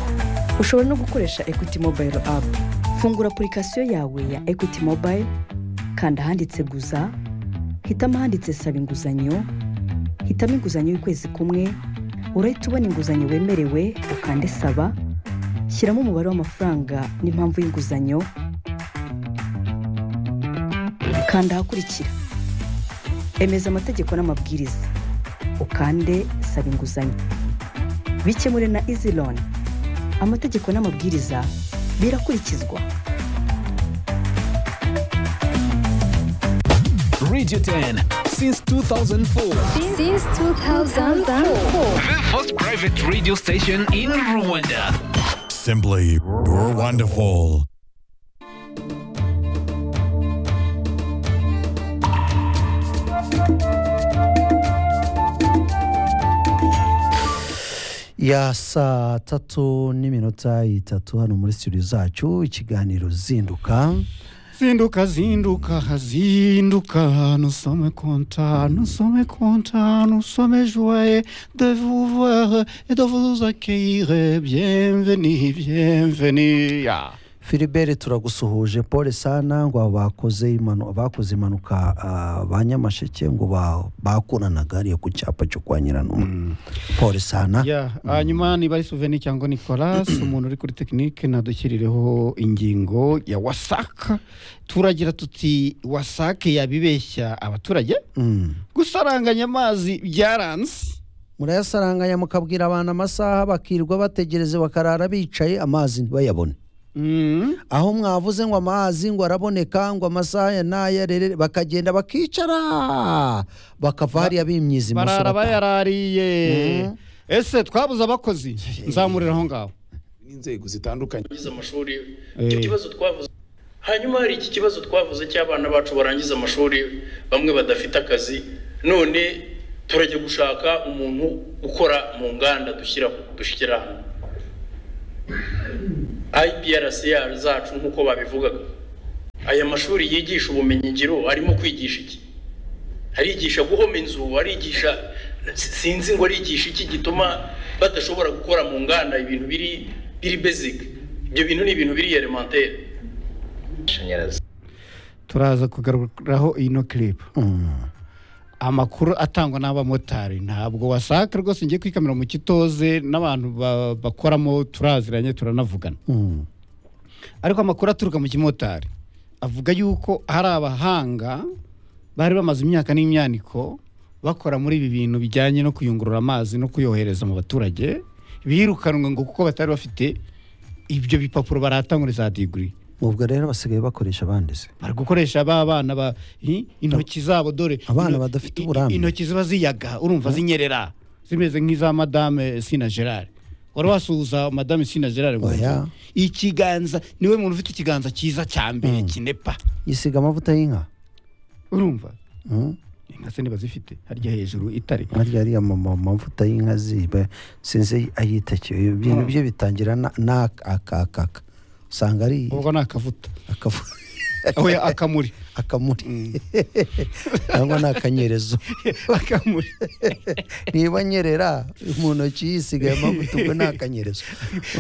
ushobora no gukoresha equity mobile app fungura apurikasiyo yawe ya equity mobile kanda ahanditse guza hitamo ahanditse saba inguzanyo hitamo inguzanyo y'ukwezi kumwe urahita ubona inguzanyo wemerewe ukande saba shyiramo umubare w'amafaranga n'impamvu y'inguzanyo kanda ahakurikira emeza amategeko n'amabwiriza ukande saba inguzanyo bikemure na izi loni amategeko n'amabwiriza birakurikizwa radio 10 since 2004 Since 2004. the first private radio station in rwanda Simply, you're wonderful. ya saa tatu n'iminota itatu hano muri studio zacu ikiganiro zinduka zinduka zinduka zinduka nusome konta nusome konta nusome joye de vous voir et de vous accueillir bienvenue bienvenue ya filibere turagusuhuje pole sana ngo bakoze imanu- bakoze impanuka ah, ba nyamasheke ngo ba- bakuranaga hariya ku cyapa cyo kwa nyiranuma pole sana Yeah, hanyuma niba ari suveni cyangwa nicolas umuntu uri kuri tekinike nadushyirireho ingingo ya wasaka turagira tuti wasake yabibeshya abaturage Mm. gusaranganya amazi byaranze murayasaranganya mukabwira abantu amasaha bakirirwa bategereze bakarara bicaye amazi ntibayabone Mm. aho mwavuze ngo amazi ngo araboneka ngo amasaha ya n'aya rere bakagenda bakicara bakava hariya bimyiza imoso barara bataha. bayarariye ese twabuze abakozi nzamurira aho ngaho n'inzego zitandukanye barangiza amashuri Eh. icyo kibazo twavuze hanyuma hari iki kibazo twavuze cy'abana bacu barangiza amashuri bamwe badafite akazi none turajya gushaka umuntu ukora mu nganda dushyira dushyira hano iprc zacu nk'uko babivugaga aya mashuri yigisha ubumenyingiro arimo kwigisha iki arigisha guhoma inzu arigisha sinzi ngo arigisha iki gituma badashobora gukora mu nganda ibintu biri biri basic ibyo bintu ni ibintu biri elementaire turaza kugaruraho ino kiripu amakuru atangwa n'abamotari ntabwo wasaka rwose ngiye kwikamira mu kitoze n'abantu ba- bakoramo turaziranye turanavugana Mm. ariko amakuru aturuka mu kimotari avuga yuko hari abahanga bari bamaze imyaka n'imyaniko bakora muri ibi bintu bijyanye no kuyungurura amazi no kuyohereza mu baturage birukanwe ngo kuko batari bafite ibyo bipapuro baratangura za digiri ubwo rero basigaye bakoresha abandi se bari gukoresha ba bana ba i- intoki zabo dore Abana ino- i- badafite i- uburambe. intoki ziba ziyaga urumva zinyerera zimeze nk'iza madame sina gerard wari wasuhuza madame sina gerard ngo Oya. ikiganza niwe muntu ufite ikiganza cyiza cya mbere kinepa yisiga amavuta y'inka urumva Mm. inka se niba zifite harya hejuru itare harya hariya mama amavuta y'inka ziba sinzi ayita ki- ibyo bintu bye bitangira na- na aka- aka- aka. usanga ari ubwo ni akavuta akavu- oya akamuri akamuri cyangwa ni akanyerezo akamuri niba nyerera mu ntoki yisigaye amavuta ubwo ni akanyerezo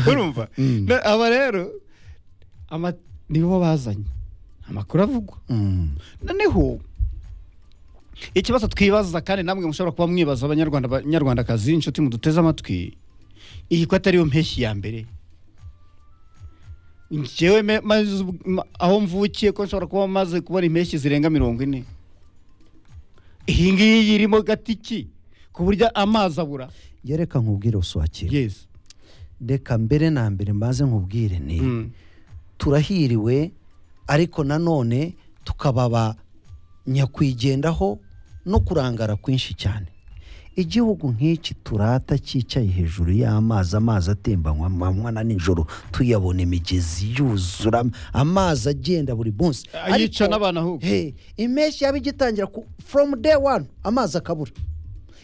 urumva Na- aba rero ama- nibo bazanye amakuru avugwa Mm. noneho ikibazo twibaza kandi namwe mushobora kuba mwibaza abanyarwanda abanyarwandakazi inshuti muduteze amatwi iyi ko atariyo mpeshyi ya mbere njyewe me- maze ubu- ma- aho mvukiye ko nshobora kuba maze kubona impeshyi zirenga mirongo ine iyi ngiyi irimo gatiki ku buryo amazi abura njye reka nkubwire usuhakire yesi reka mbere na mbere mbaze nkubwire ni Mm. turahiriwe ariko nanone tukababa nyakwigendaho no kurangara kwinshi cyane igihugu nk'iki turata cyicaye hejuru y'amazi amazi atembanywa amanywa na nijoro tuyabona imigezi yuzura amazi agenda buri munsi Ayica Ariko- n'abantu ahubwo. Hey, impeshyi yaba igitangira ku- from day one amazi akabura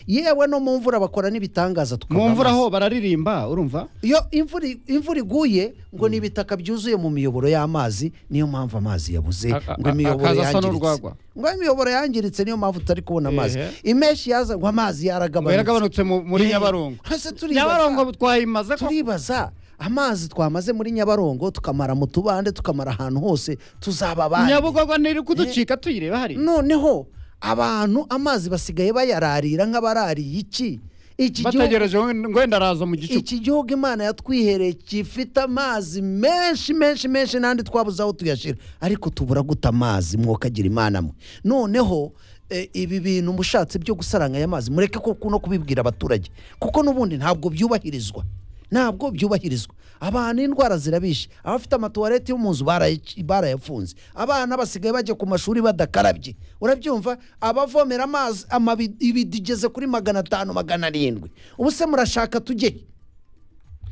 yewe no mu mvura bakora n'ibitangaza tukabura mu mvura amazi. ho bararirimba urumva iyo imvura imvura iguye ngo ni ibitaka byuzuye mu miyoboro y'amazi niyo mpamvu amazi yabuze A- a- ngo imiyoboro akaza asa yangiritse n'urwagwa. ngo imiyoboro yangiritse niyo mpamvu tutari kubona amazi Ehe. impeshyi yaza ngo amazi ngo yaragabanutse yaragabanutse mu- muri Eh, nyabarongo hasi turibaza. nyabarongo twayimaze ko turibaza amazi twamaze muri nyabarongo tukamara mu tubande tukamara ahantu hose tuzaba abandi nyabugogo ntiri kuducika tuyireba hariya noneho abantu amazi basigaye bayararira nk'abarariye iki iki gihugu bategereje ngo- ngo wenda araza mu gicuku iki gihugu imana yatwihereye gifite amazi menshi menshi menshi n'andi twabuze aho tuyashyira ariko tubura guta amazi mwokagira imana mwe noneho eh, ibi bintu mushatse byo gusaranganya amazi mureke ko no kubibwira abaturage kuko n'ubundi ntabwo byubahirizwa ntabwo byubahirizwa abantu indwara zirabishe abafite amatuwarete yo mu nzu barayic- barayafunze abana basigaye bajya ku mashuri badakarabye urabyumva abavomera amazi amabi- ibidigeze kuri magana atanu magana arindwi ubu se murashaka tujye he?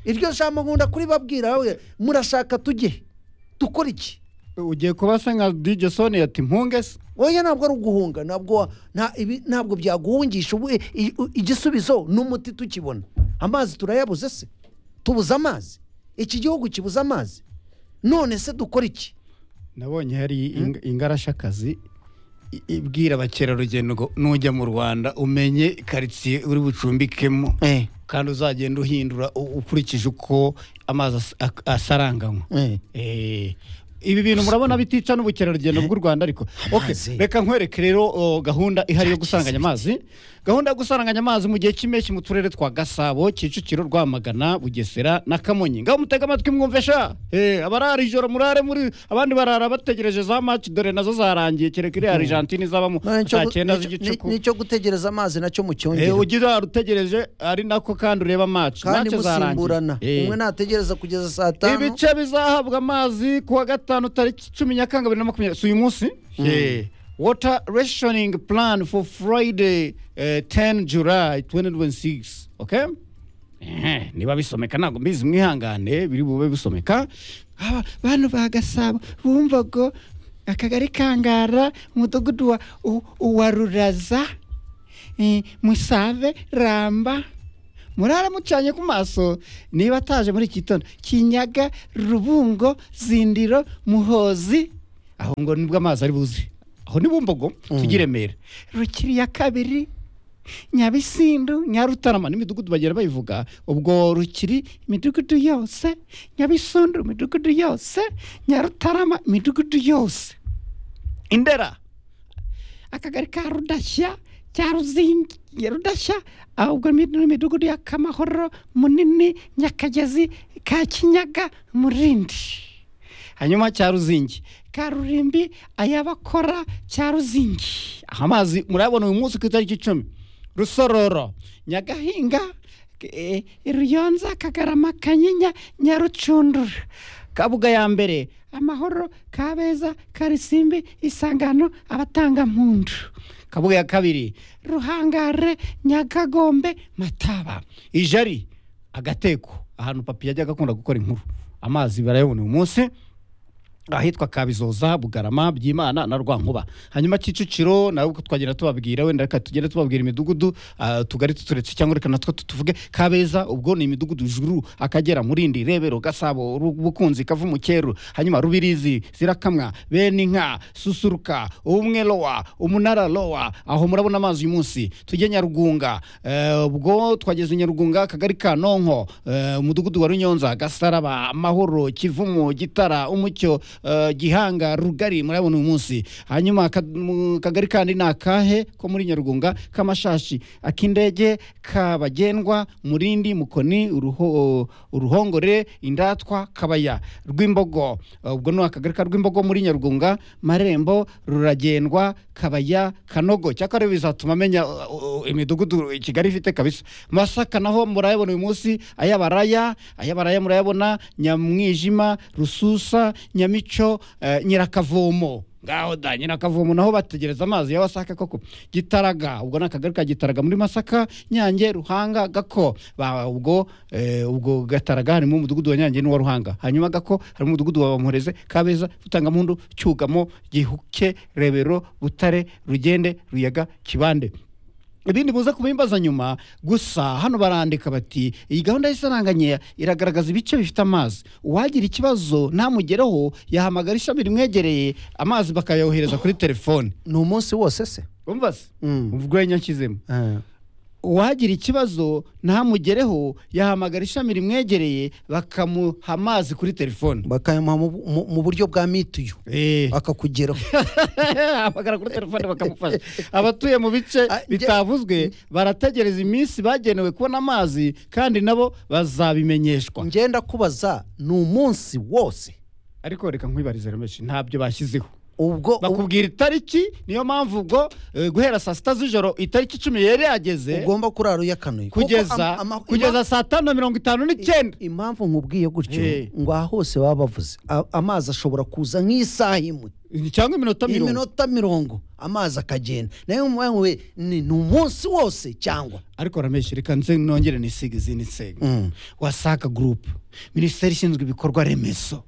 iryo jambo nkunda kuribabwira we murashaka tujye he? dukora iki ugiye kuba se nka dj soni yati mpunge se oya ntabwo ari uguhunga ntabwo wa- nta- ibi- ntabwo byaguhungisha ubu i- i- u- igisubizo ni umuti tukibona amazi turayabuze se tubuze amazi iki gihugu kibuze amazi none se dukora iki nabonye hari ing- ingarashakazi i- ibwira abakerarugendo ngo nujya mu rwanda umenye karitsiye uri bucumbikemo kandi uzagenda uhindura u- ukurikije uko amazi as- ak- asaranganywa Eh. Eh, ibi bintu murabona bitica n'ubukerarugendo bw'u rwanda ariko Okay, Amazi. reka nkwereke rero o, gahunda ihari yo gusaranganya amazi gahunda yo gusaranganya amazi mu gihe cy'impeshyi mu turere twa gasabo kicukiro rwamagana bugesera na kamonyi ngaho mutega amatwi mwumvesha abarara ijoro murare muri abandi barara bategereje za maci dore nazo zarangiye kereka iriya argentine izabamo Nicyo gu- cyenda nicyo- z'igicuku ni- nicyo gutegereza amazi nacyo Eh, mucyongera ugira utegereje ari nako kandi ureba maci kandi maci musimburana zarangiye Eh. umwe nategereza kugeza saa tanu ibice bizahabwa amazi kuwa gatanu tariki cumi nyakanga bibiri na makumyabiri si uyu munsi Yeah. water rationing plan for friday eh, 10 july 2026 okay Ehe, niba bisomeka ntabwo mbizi mwihangane biri bube bisomeka Aba- bantu ba gasabo bumva ngo akagari kangara umudugudu wa u- uwa ruraza eh, musave ramba murara mucanye ku maso niba ataje muri iki gitondo kinyaga rubungo zindiro muhozi aho ngo nibwo amazi ari buze aho ni bumbogo tujye i remera rukiri ya kabiri nyabisindu nyarutarama n'imidugudu bagera bayivuga ubwo rukiri imidugudu yose nyabisundu imidugudu yose nyarutarama imidugudu yose indera akagari ka rudashya cya ruzingi ya rudashya ahubwo ni imidugudu ya kamahoro munini nyakagezi ka kinyaga murindi hanyuma cya ruzingi karurimbi ayabakora cya ruzingi aha mazi murayabona uyu munsi ku itariki icumi rusororo nyagahinga eh, ruyonza kagarama kanyinya nyarucundura kabuga ya mbere amahoro kabeza karisimbi isangano abatangampundu kabuga ya kabiri ruhangare nyakagombe mataba ijari agateko ahantu papi yajyaga akunda gukora inkuru amazi barayabona uyu munsi ahitwa kabizoza bugarama byimana na rwankuba hanyuma kicukiro nawe uko twagenda tubabwira wenda reka tugende tubabwira imidugudu ah, utugari tuturetse cyangwa reka natwo tuvuge kabeza ubwo ni imidugudu juru akagera murindi rebero gasabo Ru- bukunzi kavumukeru hanyuma rubirizi zirakamwa bene inka susuruka ubumwe lowa umunara lowa aho murabona amazi uyu munsi tujye nyarugunga eh, ubwo twageze i nyarugunga akagari ka nonko eh, umudugudu wa runyonza gasaraba amahoro kivumu gitara umucyo eh, gihanga rugari murabona uyu munsi hanyuma ka- mu kagari kandi ni akahe ko muri nyarugunga k'amashashi ak'indege kabagendwa murindi mukoni uruho- uruhongore indatwa kabaya rw'imbogo Eh, ubwo ni akagari ka rw'imbogo muri nyarugunga marembo ruragendwa kabaya kanogo cyakora bizatuma amenya uh, uh, imidugudu i kigali ifite kabisa masaka naho murayabona uyu munsi ayabaraya ayabaraya murayabona nyamwijima rususa nyamico eh, nyirakavomo ngaho da nyirakavomo naho bategereza amazi ya wasaka koko gitaraga ubwo ni akagari ka gitaraga muri masaka nyange ruhanga gako Ba- ubwo eh, ubwo gataraga harimo umudugudu wa nyange n'uwa ruhanga hanyuma gako harimo umudugudu wa bamureze kabeza butangamundu cyugamo gihuke rebero butare rugende ruyaga kibande ibindi muza kubimbaza nyuma gusa hano barandika bati iyi gahunda y'isaranganya iragaragaza ibice bifite amazi uwagira ikibazo ntamugereho yahamagara ishami rimwegereye amazi bakayohereza kuri telefone ni umunsi wose se umva se Mm. ubwo yari nyashyizemo uwagira ikibazo ntamugereho yahamagara ishami rimwegereye bakamuha amazi kuri telefone bakayamuha mu- mu- mu buryo bwa mituyu Eh. akakugeraho hamagara kuri telefone bakamufasha abatuye mu bice Ah, bye- bitavuzwe barategereza iminsi bagenewe kubona amazi kandi nabo bazabimenyeshwa ngenda kubaza ni umunsi wose ariko reka nkwibarize rameshi ntabyo bashyizeho ubwo bakubwira itariki niyo mpamvu ubwo eh, guhera saa sita z'ijoro itariki icumi yari yageze ugomba kurara uyakanuye Kuko kugeza ama- ama- kugeza saa tanu na mirongo itanu n'icyenda impamvu nkubwiye gutyo Eh. ngo aha hose baba bavuze a- amazi ashobora kuza nk'isaha imwe cyangwa iminota mirongo iminota mirongo amazi akagenda nayo mpamvu we ni ni umunsi wose cyangwa ariko rameshi reka nze nongere nisiga izindi nsenga Mm. wasaka gurupe minisiteri ishinzwe ibikorwa remezo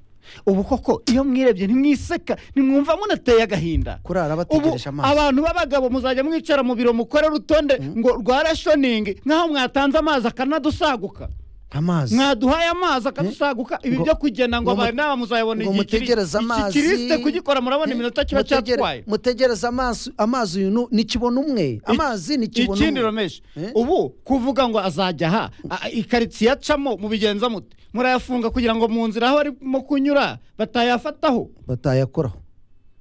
ubu koko iyo mwirebye ntimwiseka nimwumva munateye agahinda Kurara ubu bategereje amazi. abantu b'abagabo muzajya mwicara mu biro mukore rutonde ngo rwa rashoningi nk'aho mwatanze amazi akanadusaguka amazi mwaduhaye amazi akadusaguka ibi Ngo- byo kugena ngo ngo mu- abana muzayabona ngo igihe kiri- mutegereze amazi iki kirisite kugikora murabona iminota kiba Mutegere- cyatwaye mutegereze amazi amazi uyu nu- ni kibona umwe amazi ni kibona ikindi umwe romeshi ubu kuvuga ngo azajya aha a- ikaritsiye acamo mubigenza mute murayafunga kugira ngo mu nzira aho arimo kunyura batayafataho batayakoraho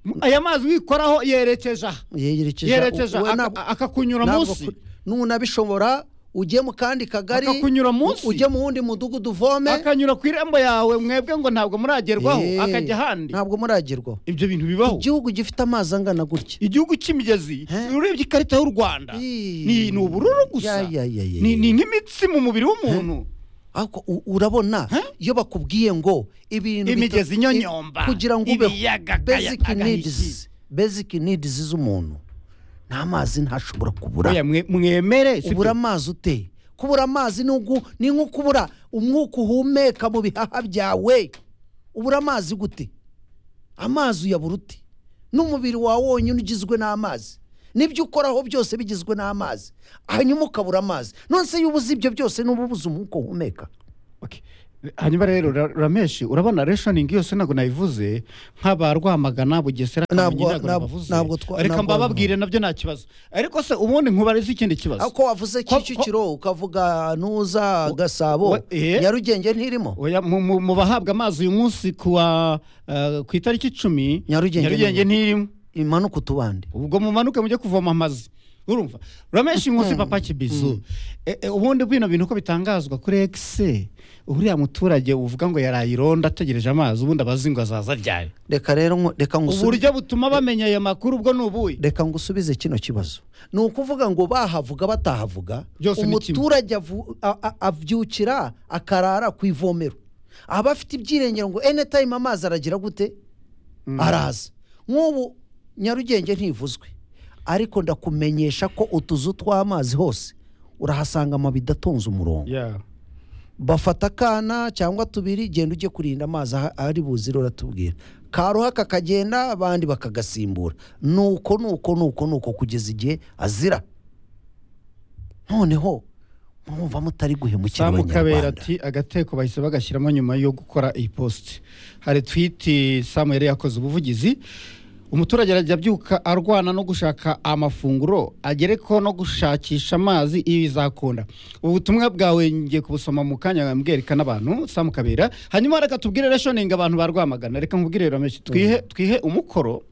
M- aya mazi wikoraho yerekeje aha yerekeje yerekeje u- we aka- ntabwo- akakunyura ntabwo munsi ku- n'unabishobora ujye mu kandi kagari Akakunyura munsi. u- ujye mu wundi mudugudu uvome akanyura ku irembo yawe mwebwe ngo ntabwo muragerwaho Eh, akajya ahandi ntabwo muragerwaho ibyo bintu bibaho igihugu gifite amazi angana gutya igihugu cy'imigezi He? urebye ikarita y'u rwanda Ii. ni ni ubururu gusa Ya, ya, ya, ya, Ni- ya. ni nk'imitsi mu mubiri w'umuntu ariko u- urabona Huh? iyo bakubwiye ngo ibintu bita- Imigezi i- inyonyomba, kugira ngo ubeho ibiyaga, basic agahigi. needs basic needs z'umuntu nta mazi ntashobora kubura Oya, mwe- mwemere si ubura byo. amazi ute kubura amazi ni ugu- ni nko kubura umwuka uhumeka mu bihaha byawe ubura amazi gute amazi uyabura ute n'umubiri wawe wonyine ugizwe n'amazi n'ibyo ukoraho byose bigizwe n'amazi hanyuma ukabura amazi none se iyo ubuze ibyo byose n'uba ubuze umwuka uhumeka Okay. hanyuma rero ra- rameshi urabona reshoningi yose ntabwo nayivuze nk'aba Rwamagana bugesera Ntabwo- Kamonyi ntabwo ntabwo- nabavuze. ntabwo twa- reka ntabwo- mbababwire nabyo nta kibazo ariko se ubundi nkubarize ikindi kibazo ako wavuze Ko- ko- kicukiro ukavuga ntuza gasabo wa- eh? nyarugenge ntirimo Oya, mu- mu mu bahabwa amazi uyu munsi kuwa eh, ku itariki icumi Nyarugenge ntirimo imanuka utubande ubwo mumanuke mujye kuvoma amazi urumva uramenshi inkusi papa kibizu E- e, ubundi bino bintu uko bitangazwa kuri ekise uriya muturage uvuga ngo yaraye ironda ategereje amazi ubundi abazi ngo azaza aryaye reka rero ngo- reka ngusubize uburyo butuma bamenya aya makuru ubwo ni ubuhe reka ngusubize kino kibazo ni ukuvuga ngo bahavuga batahavuga Byose ni kimwe. umuturage avu- a- a- avyukira akarara ku ivomero aba afite ibyiringiro ngo anytime amazi aragira gute araza nk'ubu nyarugenge ntivuzwe ariko ndakumenyesha ko utuzu tw'amazi hose urahasanga amabido atonze umurongo Yeah. bafata akana cyangwa tubiri genda ujye kurinda amazi aha- ari buzire uratubwira karuha kakagenda abandi bakagasimbura nuko nuko nuko nuko kugeza igihe azira noneho mwumva mutari guhemukira samu kabera abanyarwanda ati agateko bahise bagashyiramo nyuma yo gukora iyi posite hari twiti samu yari yakoze ubuvugizi umuturage arajya abyuka arwana no gushaka amafunguro agere ko no gushakisha amazi ibi bizakunda ubu butumwa bwawe ngiye kubusoma mu kanya mbwereka n'abantu samu kabera hanyuma reka tubwire reshoningi abantu ba rwamagana reka nkubwire rameshi twihe, twihe umukoro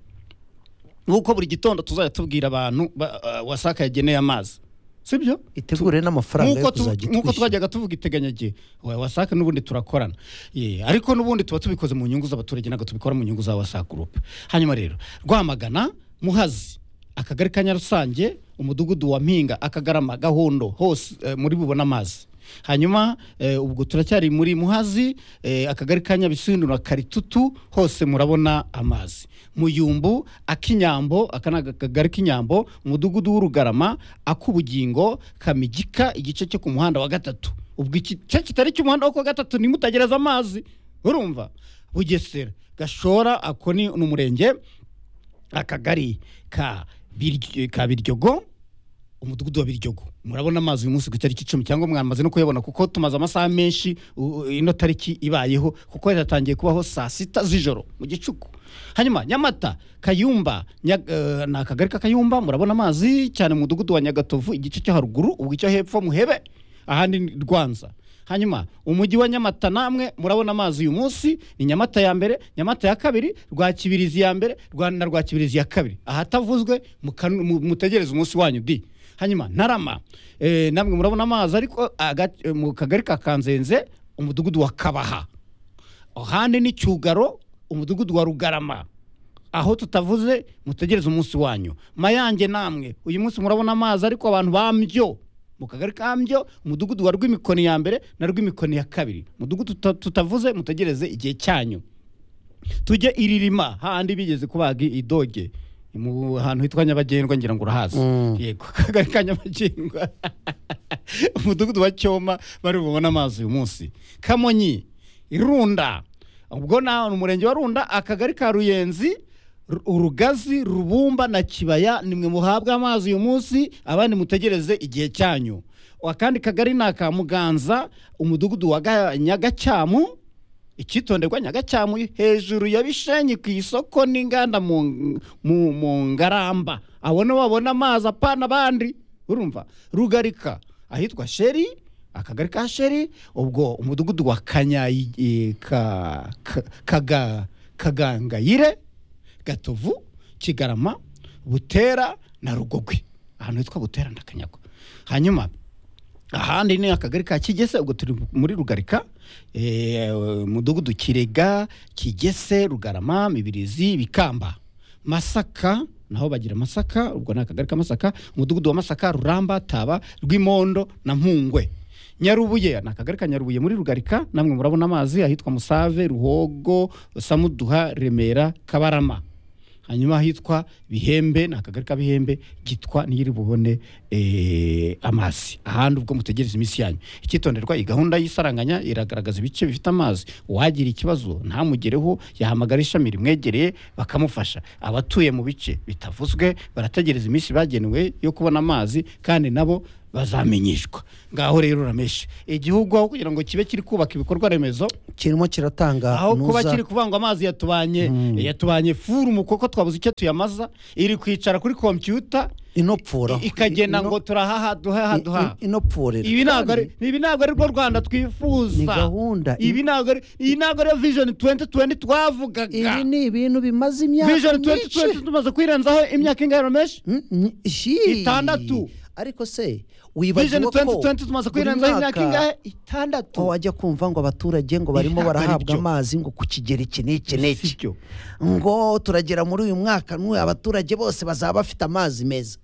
w'uko buri gitondo tuzajya tubwira abantu ba- uh, wasaka yageneye amazi sibyo itegure n'amafaranga yo Nk'uko tu- kuzajya nk'uko itwishyura twajyaga tuvuga iteganyagihe wa wasake n'ubundi turakorana Ye, ariko n'ubundi tuba tubikoze mu nyungu z'abaturage ntabwo tubikora mu nyungu za wasake gurupe hanyuma rero rwamagana muhazi akagari ka nyarusange umudugudu wa mpinga akagarama gahondo hose eh, muri bubone amazi hanyuma eh, ubwo turacyari muri muhazi eh, akagari ka nyabisindu na karitutu hose murabona amazi muyumbu akinyambo aka ni akagari k'inyambo umudugudu w'urugarama ak'ubugingo kamigika igice cyo ku muhanda wa gatatu ubwo igice kitari cy'umuhanda wo ku wa gatatu nimutagereza amazi urumva bugesera gashora ako ni ni umurenge akagari ka Biryo- ka biryogo umudugudu wa biryogo murabona amazi uyu munsi ku itariki icumi cyangwa mwamaze no kuyabona kuko tumaze amasaha menshi u- u- ino tariki ibayeho kuko yatangiye kubaho saa sita z'ijoro mu gicuku hanyuma nyamata kayumba Nya- eh, ni akagari k'akayumba murabona amazi cyane mu mudugudu wa nyagatovu igice cyo haruguru ubwo icyo hepfo muhebe ahandi ni rwanza hanyuma umujyi wa nyamata namwe murabona amazi uyu munsi ni nyamata ya mbere nyamata ya kabiri rwakibirizi ya mbere Rwa- na rwakibirizi ya kabiri ahatavuzwe mukanu- mu- mutegereze umunsi wanyu di hanyuma ntarama eh, namwe murabona amazi ariko aga- eh, mu kagari ka kanzenze umudugudu wa kabaha ahandi ni cyugaro umudugudu wa rugarama aho tutavuze mutegereze umunsi wanyu mayange namwe uyu munsi murabona amazi ariko abantu bambyo mu kagari kambyo umudugudu wa rw'imikoni ya mbere na rw'imikoni ya kabiri umudugudu tuta- tutavuze mutegereze igihe cyanyu tujye iririma hahandi bigeze kubaga idoge mu hantu hitwa nyabagendwa ngira ngo urahazi yego akagari ka nyabagendwa umudugudu wa cyoma bari bubone amazi uyu munsi kamonyi irunda ubwo na ni umurenge wa runda akagari ka ruyenzi Ru- urugazi rubumba na kibaya nimwe muhabwe amazi uyu munsi abandi mutegereze igihe cyanyu akandi kagari ni aka muganza umudugudu wa Ga- nyagacyamu icyitonderwa nyagacyamu hejuru ya bishenyi ku isoko n'inganda mu, mu, mu ngaramba abone wabona amazi apana abandi urumva rugarika ahitwa sheri akagari ka sheri ubwo umudugudu wa kanyayi eh, ka, ka, kaga, kagangayire gatovu kigarama butera na rugogwe ahantu hitwa butera na kanyago hanyuma ahandi ni akagari ka kigese ubwo turi muri rugarika eh, mudugudu kirega kigese rugarama mibirizi bikamba masaka naho bagira masaka ubwo ni akagari ka masaka umudugudu wa masaka ruramba taba rw'imondo na mpungwe nyarubuye ni akagari ka nyarubuye muri rugarika namwe murabona amazi ahitwa musave ruhogo samuduha remera kabarama hanyuma ahitwa bihembe ni akagari ka bihembe gitwa niyiri bubone eh, amazi ahandi ubwo mutegereza iminsi yanyu icyitonderwa iyi gahunda y'isaranganya iragaragaza ibice bifite amazi uwagira ikibazo ntamugereho yahamagara ishami rimwegereye bakamufasha abatuye mu bice bitavuzwe barategereza iminsi bagenewe yo kubona amazi kandi nabo bazamenyeshwa ngaho rero urameshe igihugu aho kugira ngo kibe kiri kubaka ibikorwa remezo kirimo kiratanga aho kuba nuza- kiri kuvuga ngo amazi yatubanye yatubanye furu mu koko twabuze icyo tuyamaza iri kwicara kuri kompiyuta inopfura ikagenda Ino- ngo turahaha duhaha duhaha i- inopfurira ibi ntabwo ari Kandi ibi ntabwo ari rwo rwanda ni twifuza gahunda ibi ntabwo ari iyi ntabwo ari vision 2020 ibi twavugaga ni ibintu bimaze imyaka vision myinshi 2020 tumaze kwirenzaho imyaka ingana rameshi Mm, mm, shi. Itandatu. ariko se vision wibagiwe ko 2020 tumaze buri kwirenzaho imyaka mwaka- ingahe itandatu aho wajya kumva ngo abaturage ngo barimo Ntabwo ari barahabwa byo. amazi ngo ku kigero iki n'iki n'iki Sibyo. ngo turagera muri uyu mwaka n'uyu abaturage bose bazaba bafite amazi meza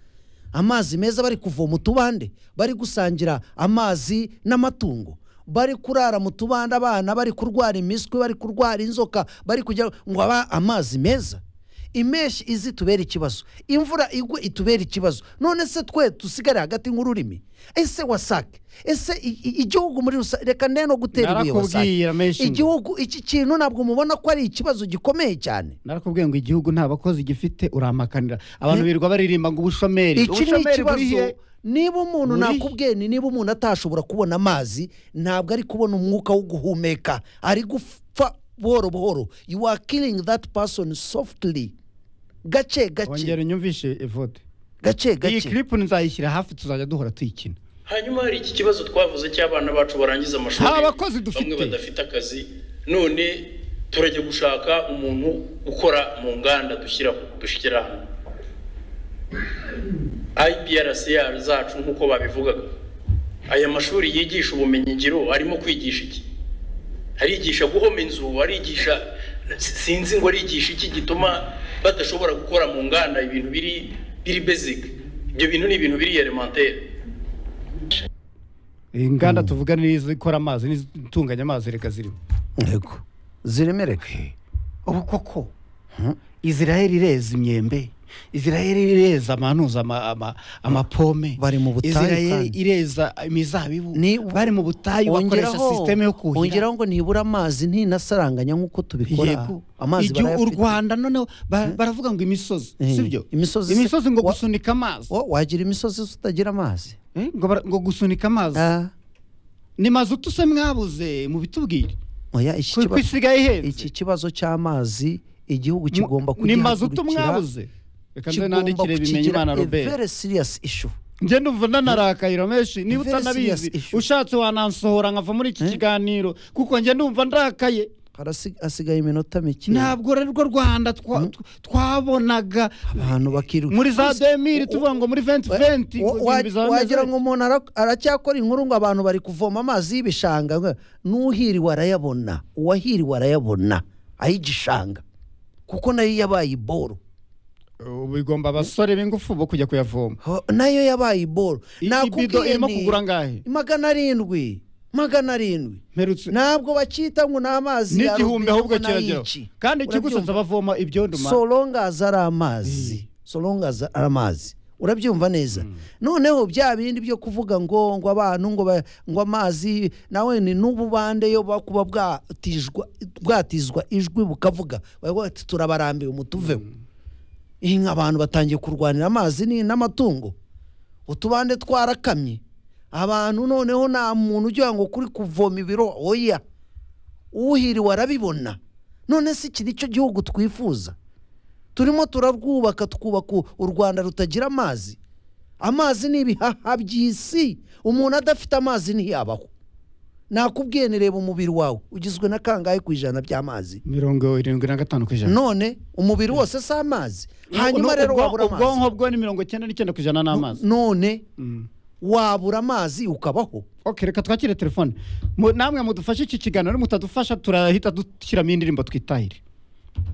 amazi meza bari kuvoma utubande bari gusangira amazi n'amatungo bari kurara mu tubande abana bari kurwara imiswi bari kurwara inzoka bari kugira ngo aba amazi meza imeshyi izi tubera ikibazo imvura igwe itubera ikibazo none se twe dusigare hagati nk'ururimi ese wasake ese i- i- igihugu muri rusange reka nde no gutera ibuye wasake narakubwiye rameshi igihugu iki kintu ntabwo mubona ko ari ikibazo gikomeye cyane narakubwiye ngo igihugu nta bakozi gifite uramakanira abantu birirwa baririmba ngo ubushomeri iki ni ubushomeri buri ikibazo he niba umuntu Buri- nakubwiye ni niba umuntu atashobora kubona amazi ntabwo ari kubona umwuka wo guhumeka ari gupfa buhoro buhoro you are killing that person softly gace wongera gace unyumvishe evote gace iyi gace clip nzayishyira hafi tuzajya duhora tuyikina hanyuma hari iki kibazo twavuze cy'abana bacu barangiza amashuri Nta bakozi dufite. bamwe badafite akazi none turajya gushaka umuntu ukora mu nganda dushyira dushyira hano IPRCR zacu nk'uko babivugaga aya mashuri yigisha ubumenyingiro arimo kwigisha iki arigisha guhoma inzu arigisha sinzi ngo arigisha iki gituma badashobora gukora mu nganda ibintu biri biri basic ibyo bintu ni ibintu biri elementaire inganda tuvuga ni izikora amazi n'izitunganya amazi reka zirimo yego ziremereka ubu koko israel ireza imyembe israel ireza amanuza ama- ama- amapome Bari mu butayu israel kandi. ireza imizabibu Ni- bari mu butayu bakoresha sisiteme yo kuhira ongeraho ngo ntibura amazi ntinasaranganya nk'uko tubikora yego amazi Igihu- u barayafite. rwanda noneho ba- baravuga ngo imisozi Eh, sibyo imisozi se- imisozi ngo wa- gusunika amazi Wa- wagira imisozi utagira amazi Eh, ngo bara- ngo gusunika amazi Ah, ni mazutu se mwabuze mubitubwire oya, iki ku kibazo- isigaye ihenze iki kibazo cy'amazi igihugu Mu- kigomba ni mazutu kugihagurukira mwabuze reka nze kigomba nandikire bimenyimana kukigira a robert very serious issue njye ndumva nanarakaye rameshi niba Very serious utanabizi issue. ushatse wanansohora nkava muri iki kiganiro kuko njye ndumva ndakaye Harasi- hasigaye iminota mike ntabwo rwo rwanda twa- tw- twabonaga abantu bakiruka muri za Gusa- 2000 tuvuga ngo muri 2020 ngo wa- ibintu wa- bizaba bimeze wagira gute. ngo umuntu ara- aracyakora inkuru ngo abantu bari kuvoma amazi y'ibishanga n'uhiriwe arayabona uwahiriwe arayabona ay'igishanga kuko nayo yabaye iboro ubu bigomba abasore b'ingufu bo kujya kuyavoma Ho- nayo yabaye iboro ibido Nakubwiye irimo nti, kugura angahe magana arindwi magana arindwi mperutse ntabwo bacyita ngo ni amazi ya n'igihumbi robine ahubwo ngo ni kirageraho ay'iki. kandi ikigusoza Urabyumva? bavoma ibyondo ma solongazi ari amazi solongazi ari amazi urabyumva neza noneho bya bindi byo kuvuga ngo ngo abantu ngo ba- ngo amazi nawe ni n'ububande yo ba- kuba bwatijwa bwatizwa ijwi bukavuga bavuga ati turabarambiwe mutuveho inka abantu batangiye kurwanira amazi ni n'amatungo utubande twarakamye abantu noneho nta muntu ugira ngo kuri kuvoma ibiro oya uhiriwe arabibona none se iki nicyo gihugu twifuza turimo turarwubaka twubaka u rwanda rutagira amazi amazi ni ibihaha by'isi umuntu adafite amazi ntiyabaho nakubwiye ni reba umubiri wawe ugizwe na kangahe ku ijana by'amazi mirongo irindwi na gatanu ku ijana none umubiri wose si amazi hanyuma rero Ubwo- wabura ubwonko amazi bwo ni mirongo icyenda n'icyenda ku ijana ni amazi none wabura amazi ukabaho ok reka twakire telefone Mu- namwe mudufashe iki kiganiro mutadufasha turahita dushyiramo indirimbo twitahire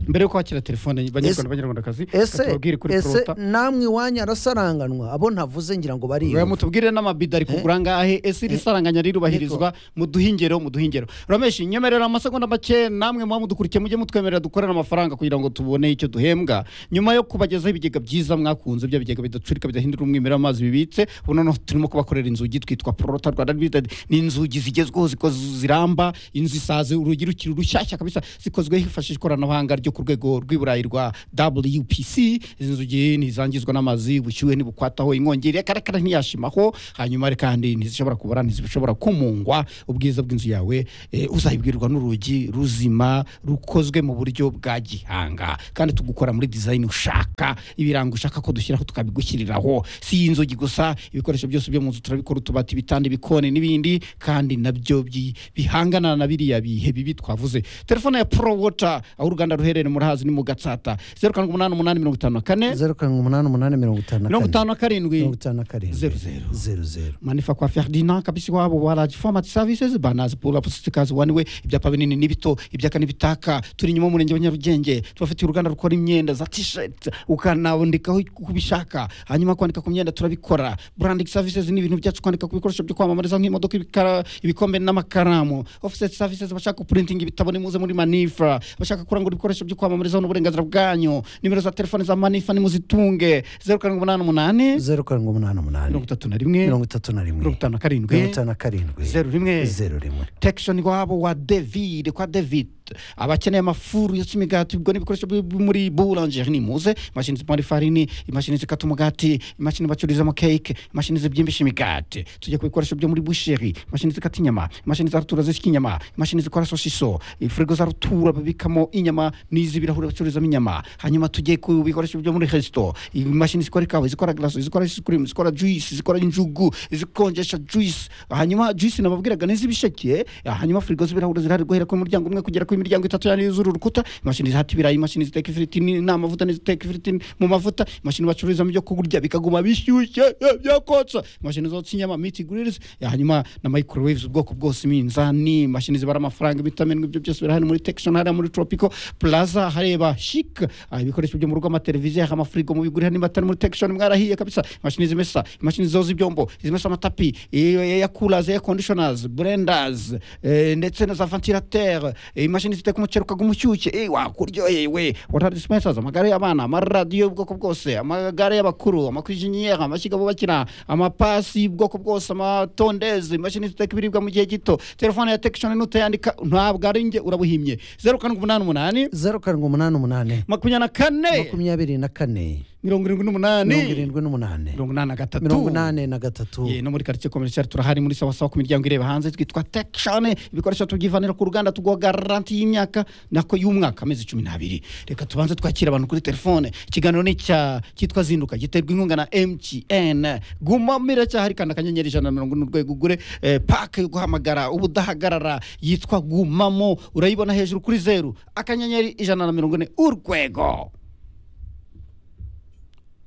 mbere yo kwakira telefone banyarwanda Ese- banyarwandakazi ese reka tubabwire kuri ese porota namwe iwanyu arasaranganwa abo ntavuze ngira ngo bari Oya, mutubwire n'amabido ari kugura angahe ese iri saranganya rirubahirizwa muduhingero muduhingero rameshi nyemerera amasegonda make namwe muba mudukurikiye mujye mutwemerera dukorera amafaranga kugira ngo tubone icyo duhembwa nyuma yo kubagezaho ibigega byiza mwakunze bya bigega bidacurika bidahindura umwimerere amazi bibitse ubu noneho turimo kubakorera inzugi twitwa porota rwanda limited ni inzugi zigezweho zikoze ziramba inzu isaze urugi rukiri rushyashya kabisa zikozwe hifashishwa ikoranabuhanga ryo ku rwego rw'iburayi rwa wpc izi nzugi ntizangizwa n'amazi ubushyuhe ntibukwataho inkongi irekarekare ntiyashimaho hanyuma kandi ntizishobora kubora ntizishobora kumungwa ubwiza bw'inzu yawe eh, uzayibwirwa n'urugi ruzima rukozwe mu buryo bwa gihanga kandi tugukora muri dizayini ushaka ibirango ushaka ko dushyiraho tukabigushyiriraho si iyi nzugi gusa ibikoresho byose byo mu nzu turabikora utubati ibitanda ibikoni n'ibindi kandi nabyo bi- bihangana na biriya bihe bibi twavuze telefone ya pro water aho uruganda ruherereye murahazi ni mu gatsata zeru karindwi umunani umunani mirongo itanu na kane zeru karindwi umunani umunani mirongo itanu na mirongo kane itanu na karindwi mirongo itanu na karindwi Zeru, zeru. zeru zeru manifa kwa ferdinand kabisa iwabo wa ragi fomati savisizi banazi pura pusitikazi waniwe ibyapa binini n'ibito ibyaka n'ibitaka turi inyuma y'umurenge wa nyarugenge tubafitiye uruganda rukora imyenda za tisheti ukanabonekaho uko ubishaka hanyuma kwandika ku myenda turabikora burandiki savisizi ni ibintu byacu kwandika ku bikoresho byo kwamamariza nk'imodoka ibikara- ibikombe n'amakaramu ofiseti savisizi bashaka puritingi ibitabo nimuze muri manifa bashaka kurangura ibikoresho byo kwamamarizaho n'uburenganzira bwanyu nimero za telefoni za manifa nimuzitunge zeru karindwi umunani umunani zeru karindwi umunani umunani mirongo itatu na rimwe mirongo itatu na rimwe mirongo itanu na mirongo karindwi itanu na karindwi zeru rimwe zeru rimwe tekishoni wabo wa david kwa david abakeneye amafuru yose imigati ubwo n'ibikoresho byo muri burangeri nimuze imashini zipanga ifarini imashini zikata umugati imashini bacururizamo keke imashini zibyimbisha imigati tujya ku bikoresho byo muri busheri imashini zikata inyama imashini za rutura zishyika inyama imashini zikora sosiso firigo za rutura babikamo inyama n'iz'ibirahuri bacururizamo inyama hanyuma tujye ku bikoresho byo muri resito imashini zikora ikawa zikora glaso zikora ice cream zikora juice zikora injugu zikonjesha juice hanyuma juice nababwiraga n'iz'ibisheke hanyuma firigo z'ibirahuri zirahari guhera ku muryango umwe kugera ku miryango itatu yani yuzura urukuta imashini zihata ibirayi imashini ziteka ifiriti ni- n'amavuta n'iziteka ifiriti mu mavuta imashini bacururizamo ibyo kurya bikaguma bishyushye eh, byakotsa imashini zotsa inyama miti grills hanyuma na microwaves ubwoko bwose iminzani imashini zibara amafaranga imitamini ibyo byose birahari muri tekishoni hariya muri tropico plaza hareba chic ah, ibikoresho byo mu rugo amateleviziyo amafirigo mubigurira niba atari muri tekishoni mwarahiye kabisa imashini zimesa imashini zoza ibyombo zimesa amatapi ya kuraze ya conditioners blenders eh, ndetse na za ventilateur eh, imashini ziteka umuceri ukaguma umushyushye eh, wakuryoheye we water dispensers amagare y'abana amaradiyo y'ubwoko bwose amagare y'abakuru amakwijeniyeri amashyiga bubakira amapasi y'ubwoko bwose amatondeze imashini ziteka ibiribwa mu gihe gito telefone ya tekishoni nutayandika ntabwo ari njye urabuhimye zeru karindwi umunani umunani zeru karindwi umunani umunani makumyabiri na kane makumyabiri na kane mirongo irindwi mirongo n'umunani irindwi n'umunani mirongo inani na gatatu mirongo inani na gatatu Ye, no muri quartier commercial turahari muri sawa sawa ku miryango ireba hanze twitwa tekshane ibikoresho tubyivanira ku ruganda tuguha garanti y'imyaka nako y'umwaka amezi cumi n'abiri reka tubanze twakira abantu kuri telefone ikiganiro ni icya cyitwa zinduka giterwa inkunga na mtn guma miracyahari kandi akanyenyeri ijana na mirongo ine urwego ugure eh, pake yo guhamagara ubudahagarara yitwa gumamo urayibona hejuru kuri zeru akanyenyeri ijana na mirongo ine urwego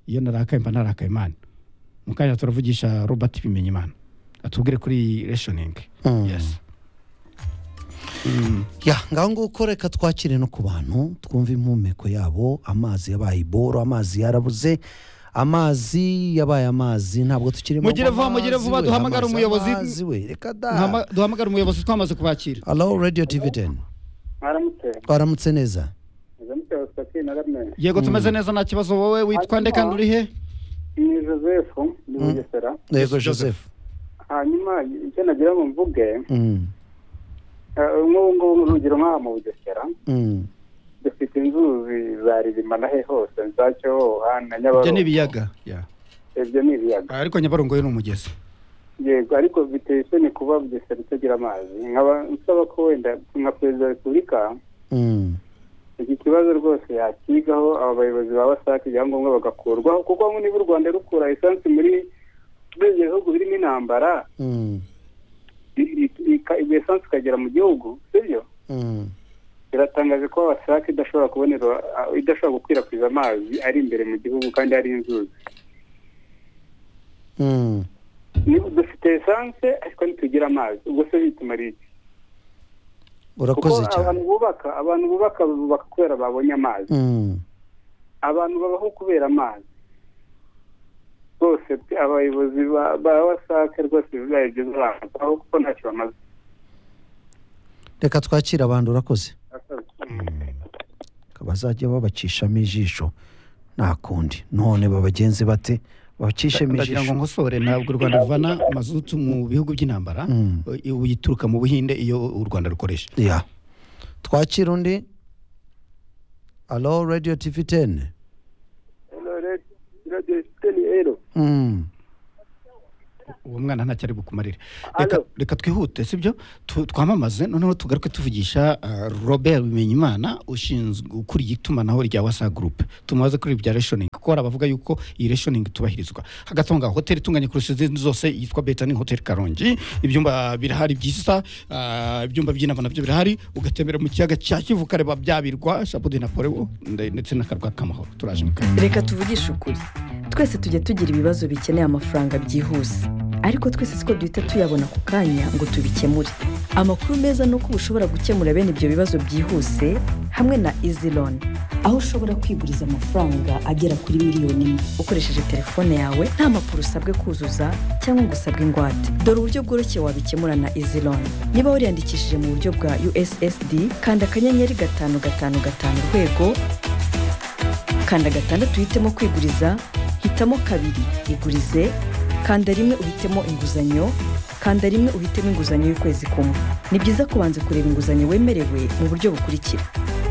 iyo narakaye mba narakaye imana mu kanya turavugisha robert bimenyimana atubwire kuri reshoningi yes ya ngaho nguko reka twakire no ku bantu twumve impumeko yabo amazi yabaye iboro amazi yarabuze amazi yabaye amazi ntabwo tukiri mu Mugire vuba, amazi mugire vuba, we, duhamagare amazi, umuyobozi. amazi we reka da Hama- duhamagare umuyobozi twamaze kubakira alo radiyo tividen mwaramutse twaramutse neza mwaramutse basitati na ramwe yego tumeze neza nta kibazo wowe witwa nde kandi uri he ni joseph ni bugesera yego Yes, Joseph. joseph hanyuma icyo nagira ngo mvuge Mm, eh, nk'ubu ngubu urugero nk'aha mu bugesera mm. dufite inzuzi za ririma na he hose za cyohoha na ibyo ni nyabarongo ibiyaga Yeah. ibyo ni ibiyaga ariko nyabarongo yo ni umugezi yego ariko biteye isoni kuba bugesera itagira amazi nkaba nsaba ko wenda nka perezida wa repubulika iki kibazo rwose yakigaho aba bayobozi ba wasake ibyangombwa bagakurwaho kuko bamwe niba u rwanda rukura esansi muri biriya bihugu birimo intambara i- i- ika- iyo esansi ikagera mu gihugu sibyo biratangaje ko wasake idashobora kubonera a- idashobora gukwirakwiza amazi ari imbere mu gihugu kandi ari inzuzi Ni- dufite esanse ariko ntitugira amazi ubwo se bitumariye iki urakoze kuko cyane abantu bubaka abantu bubaka bubaka kubera babonye amazi Mm. abantu babaho kubera amazi rwose pe, abayobozi ba- ba wasake rwose bizayigeza abantu aho kuko ntacyo bamaze reka twakire abantu urakoze Asaze. bazajya babacishamo ijisho nta kundi none babagenze bate babacishemo ndagira ngo ijisho nkosore ntabwo u rwanda ruvana mazutu mu bihugu by'intambara Mm. ubu ituruka mu buhinde iyo u rwanda rukoresha ya twakira undi alo radiyo tivi teni Mm. uwo mwana ntacyari bukumarire reka, reka twihute sibyo Tu- twamamaze noneho tugaruke tuvugisha ah, robert bimenyimana ushinzwe ukuriye itumanaho rya wasa gurupe tumubaze kuri ibi bya reshoningi kuko hari abavuga yuko iyi reshoningi itubahirizwa hagati aho ngaho hoteli itunganye kurusha izindi zose yitwa betani hoteli karongi ibyumba birahari byiza ah, ibyumba by'inama nabyo birahari ugatembera mu kiyaga cya kivu ukareba byabirwa shabudi na porewo ndetse n'akarwa k'amahoro turaje mu kazi reka tuvugishe ukuri twese tujya tugira ibibazo bikeneye amafaranga byihuse ariko twese siko duhita tuyabona ku kanya ngo tubikemure amakuru meza ni uko uba ushobora gukemura bene ibyo bibazo byihuse hamwe na izi loni aho ushobora kwiguriza amafaranga agera kuri miliyoni imwe ukoresheje telefone yawe nta makuru usabwe kuzuza cyangwa ngo usabwe ingwate dore uburyo bworoshye wabikemura na izi loni niba wariyandikishije mu buryo bwa ussd kanda akanyenyeri gatanu gatanu gatanu urwego kanda gatandatu uhitemo kwiguriza hitamo kabiri igurize kanda rimwe uhitemo inguzanyo kanda rimwe uhitemo inguzanyo y'ukwezi kumwe ni byiza kubanza kureba inguzanyo wemerewe mu buryo bukurikira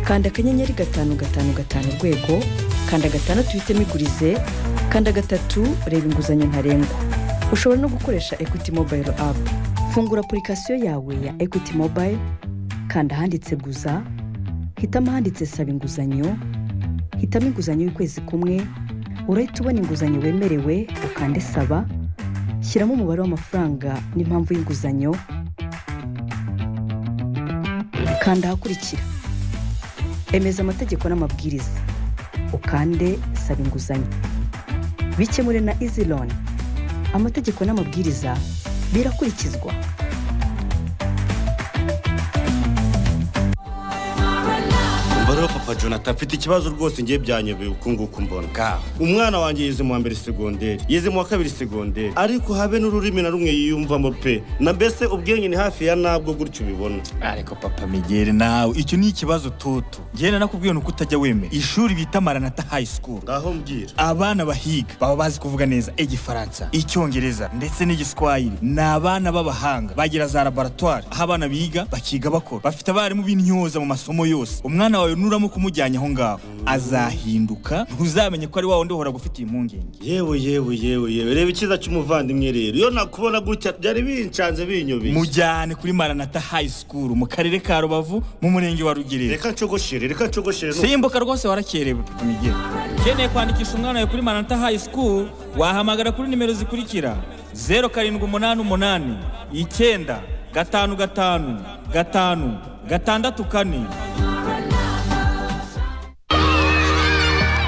kanda akanyenyeri gatanu gatanu gatanu urwego kanda gatandatu uhitemo igurize kanda gatatu reba inguzanyo ntarengwa ushobora no gukoresha equity mobile app fungura apurikasiyo yawe ya equity mobile kanda ahanditse guza hitamo ahanditse saba inguzanyo hitamo inguzanyo y'ukwezi kumwe urahita ubona inguzanyo wemerewe ukande saba shyiramo umubare w'amafaranga n'impamvu y'inguzanyo kanda ahakurikira emeza amategeko n'amabwiriza ukande saba inguzanyo bikemure na izi loni amategeko n'amabwiriza birakurikizwa umva rero papa jonathan mfite ikibazo rwose ngiye byanyobeye uku nguku mbona umwana wanjye yize mu wa mbere segonderi yize mu wa kabiri segonderi ariko habe n'ururimi na rumwe yiyumvamo pe na mbese ubwenge ni hafi ya nabwo gutyo ubibona ariko papa migere nawe icyo ni ikibazo toto ngenda nakubwiye ni uko utajya wemera ishuri bita maranata high school ngaho mbwira abana bahiga baba bazi kuvuga neza igifaransa icyongereza ndetse n'igiswahili ni abana b'abahanga bagira za laboratwari aho abana biga bakiga bakora bafite abarimu b'intyoza mu masomo yose umwana wawe nuramo kumujyanye aho ngaho azahinduka ntuzamenye ko ari wa wundi uhora gufitiye impungenge yewe yewe yewe yewe reba icyiza cy'umuvandimwe rero iyo nakubona gutya byari bincanze binyobeye mujyane kuri maranata high school mu karere ka rubavu mu murenge wa rugerero reka nshogoshere reka nshogoshere simbuka rwose warakerewe migere ukeneye kwandikisha umwana wawe kuri maranata high school wahamagara kuri nimero zikurikira zeru karindwi umunani umunani icyenda gatanu gatanu gatanu gatandatu kane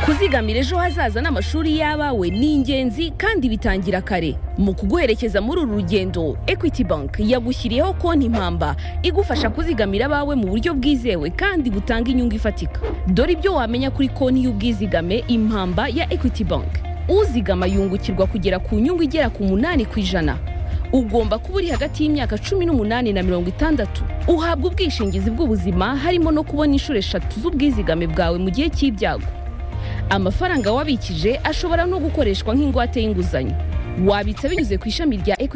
kuzigamira ejo hazaza n'amashuri y'abawe ni ingenzi kandi bitangira kare mu kuguherekeza muri uru rugendo equity bank yagushyiriyeho konti impamba igufasha kuzigamira abawe mu buryo bwizewe kandi butanga inyungu ifatika dore ibyo wamenya kuri konti y'ubwizigame impamba ya equity bank uzigama yungukirwa kugera ku nyungu igera ku munani ku ijana ugomba kuba uri hagati y'imyaka cumi n'umunani na mirongo itandatu uhabwa ubwishingizi bw'ubuzima harimo no kubona inshuro eshatu z'ubwizigame bwawe mu gihe cy'ibyago amafaranga wabikije ashobora no gukoreshwa nk'ingwate y'inguzanyo wabitsa binyuze ku ishami rya Equity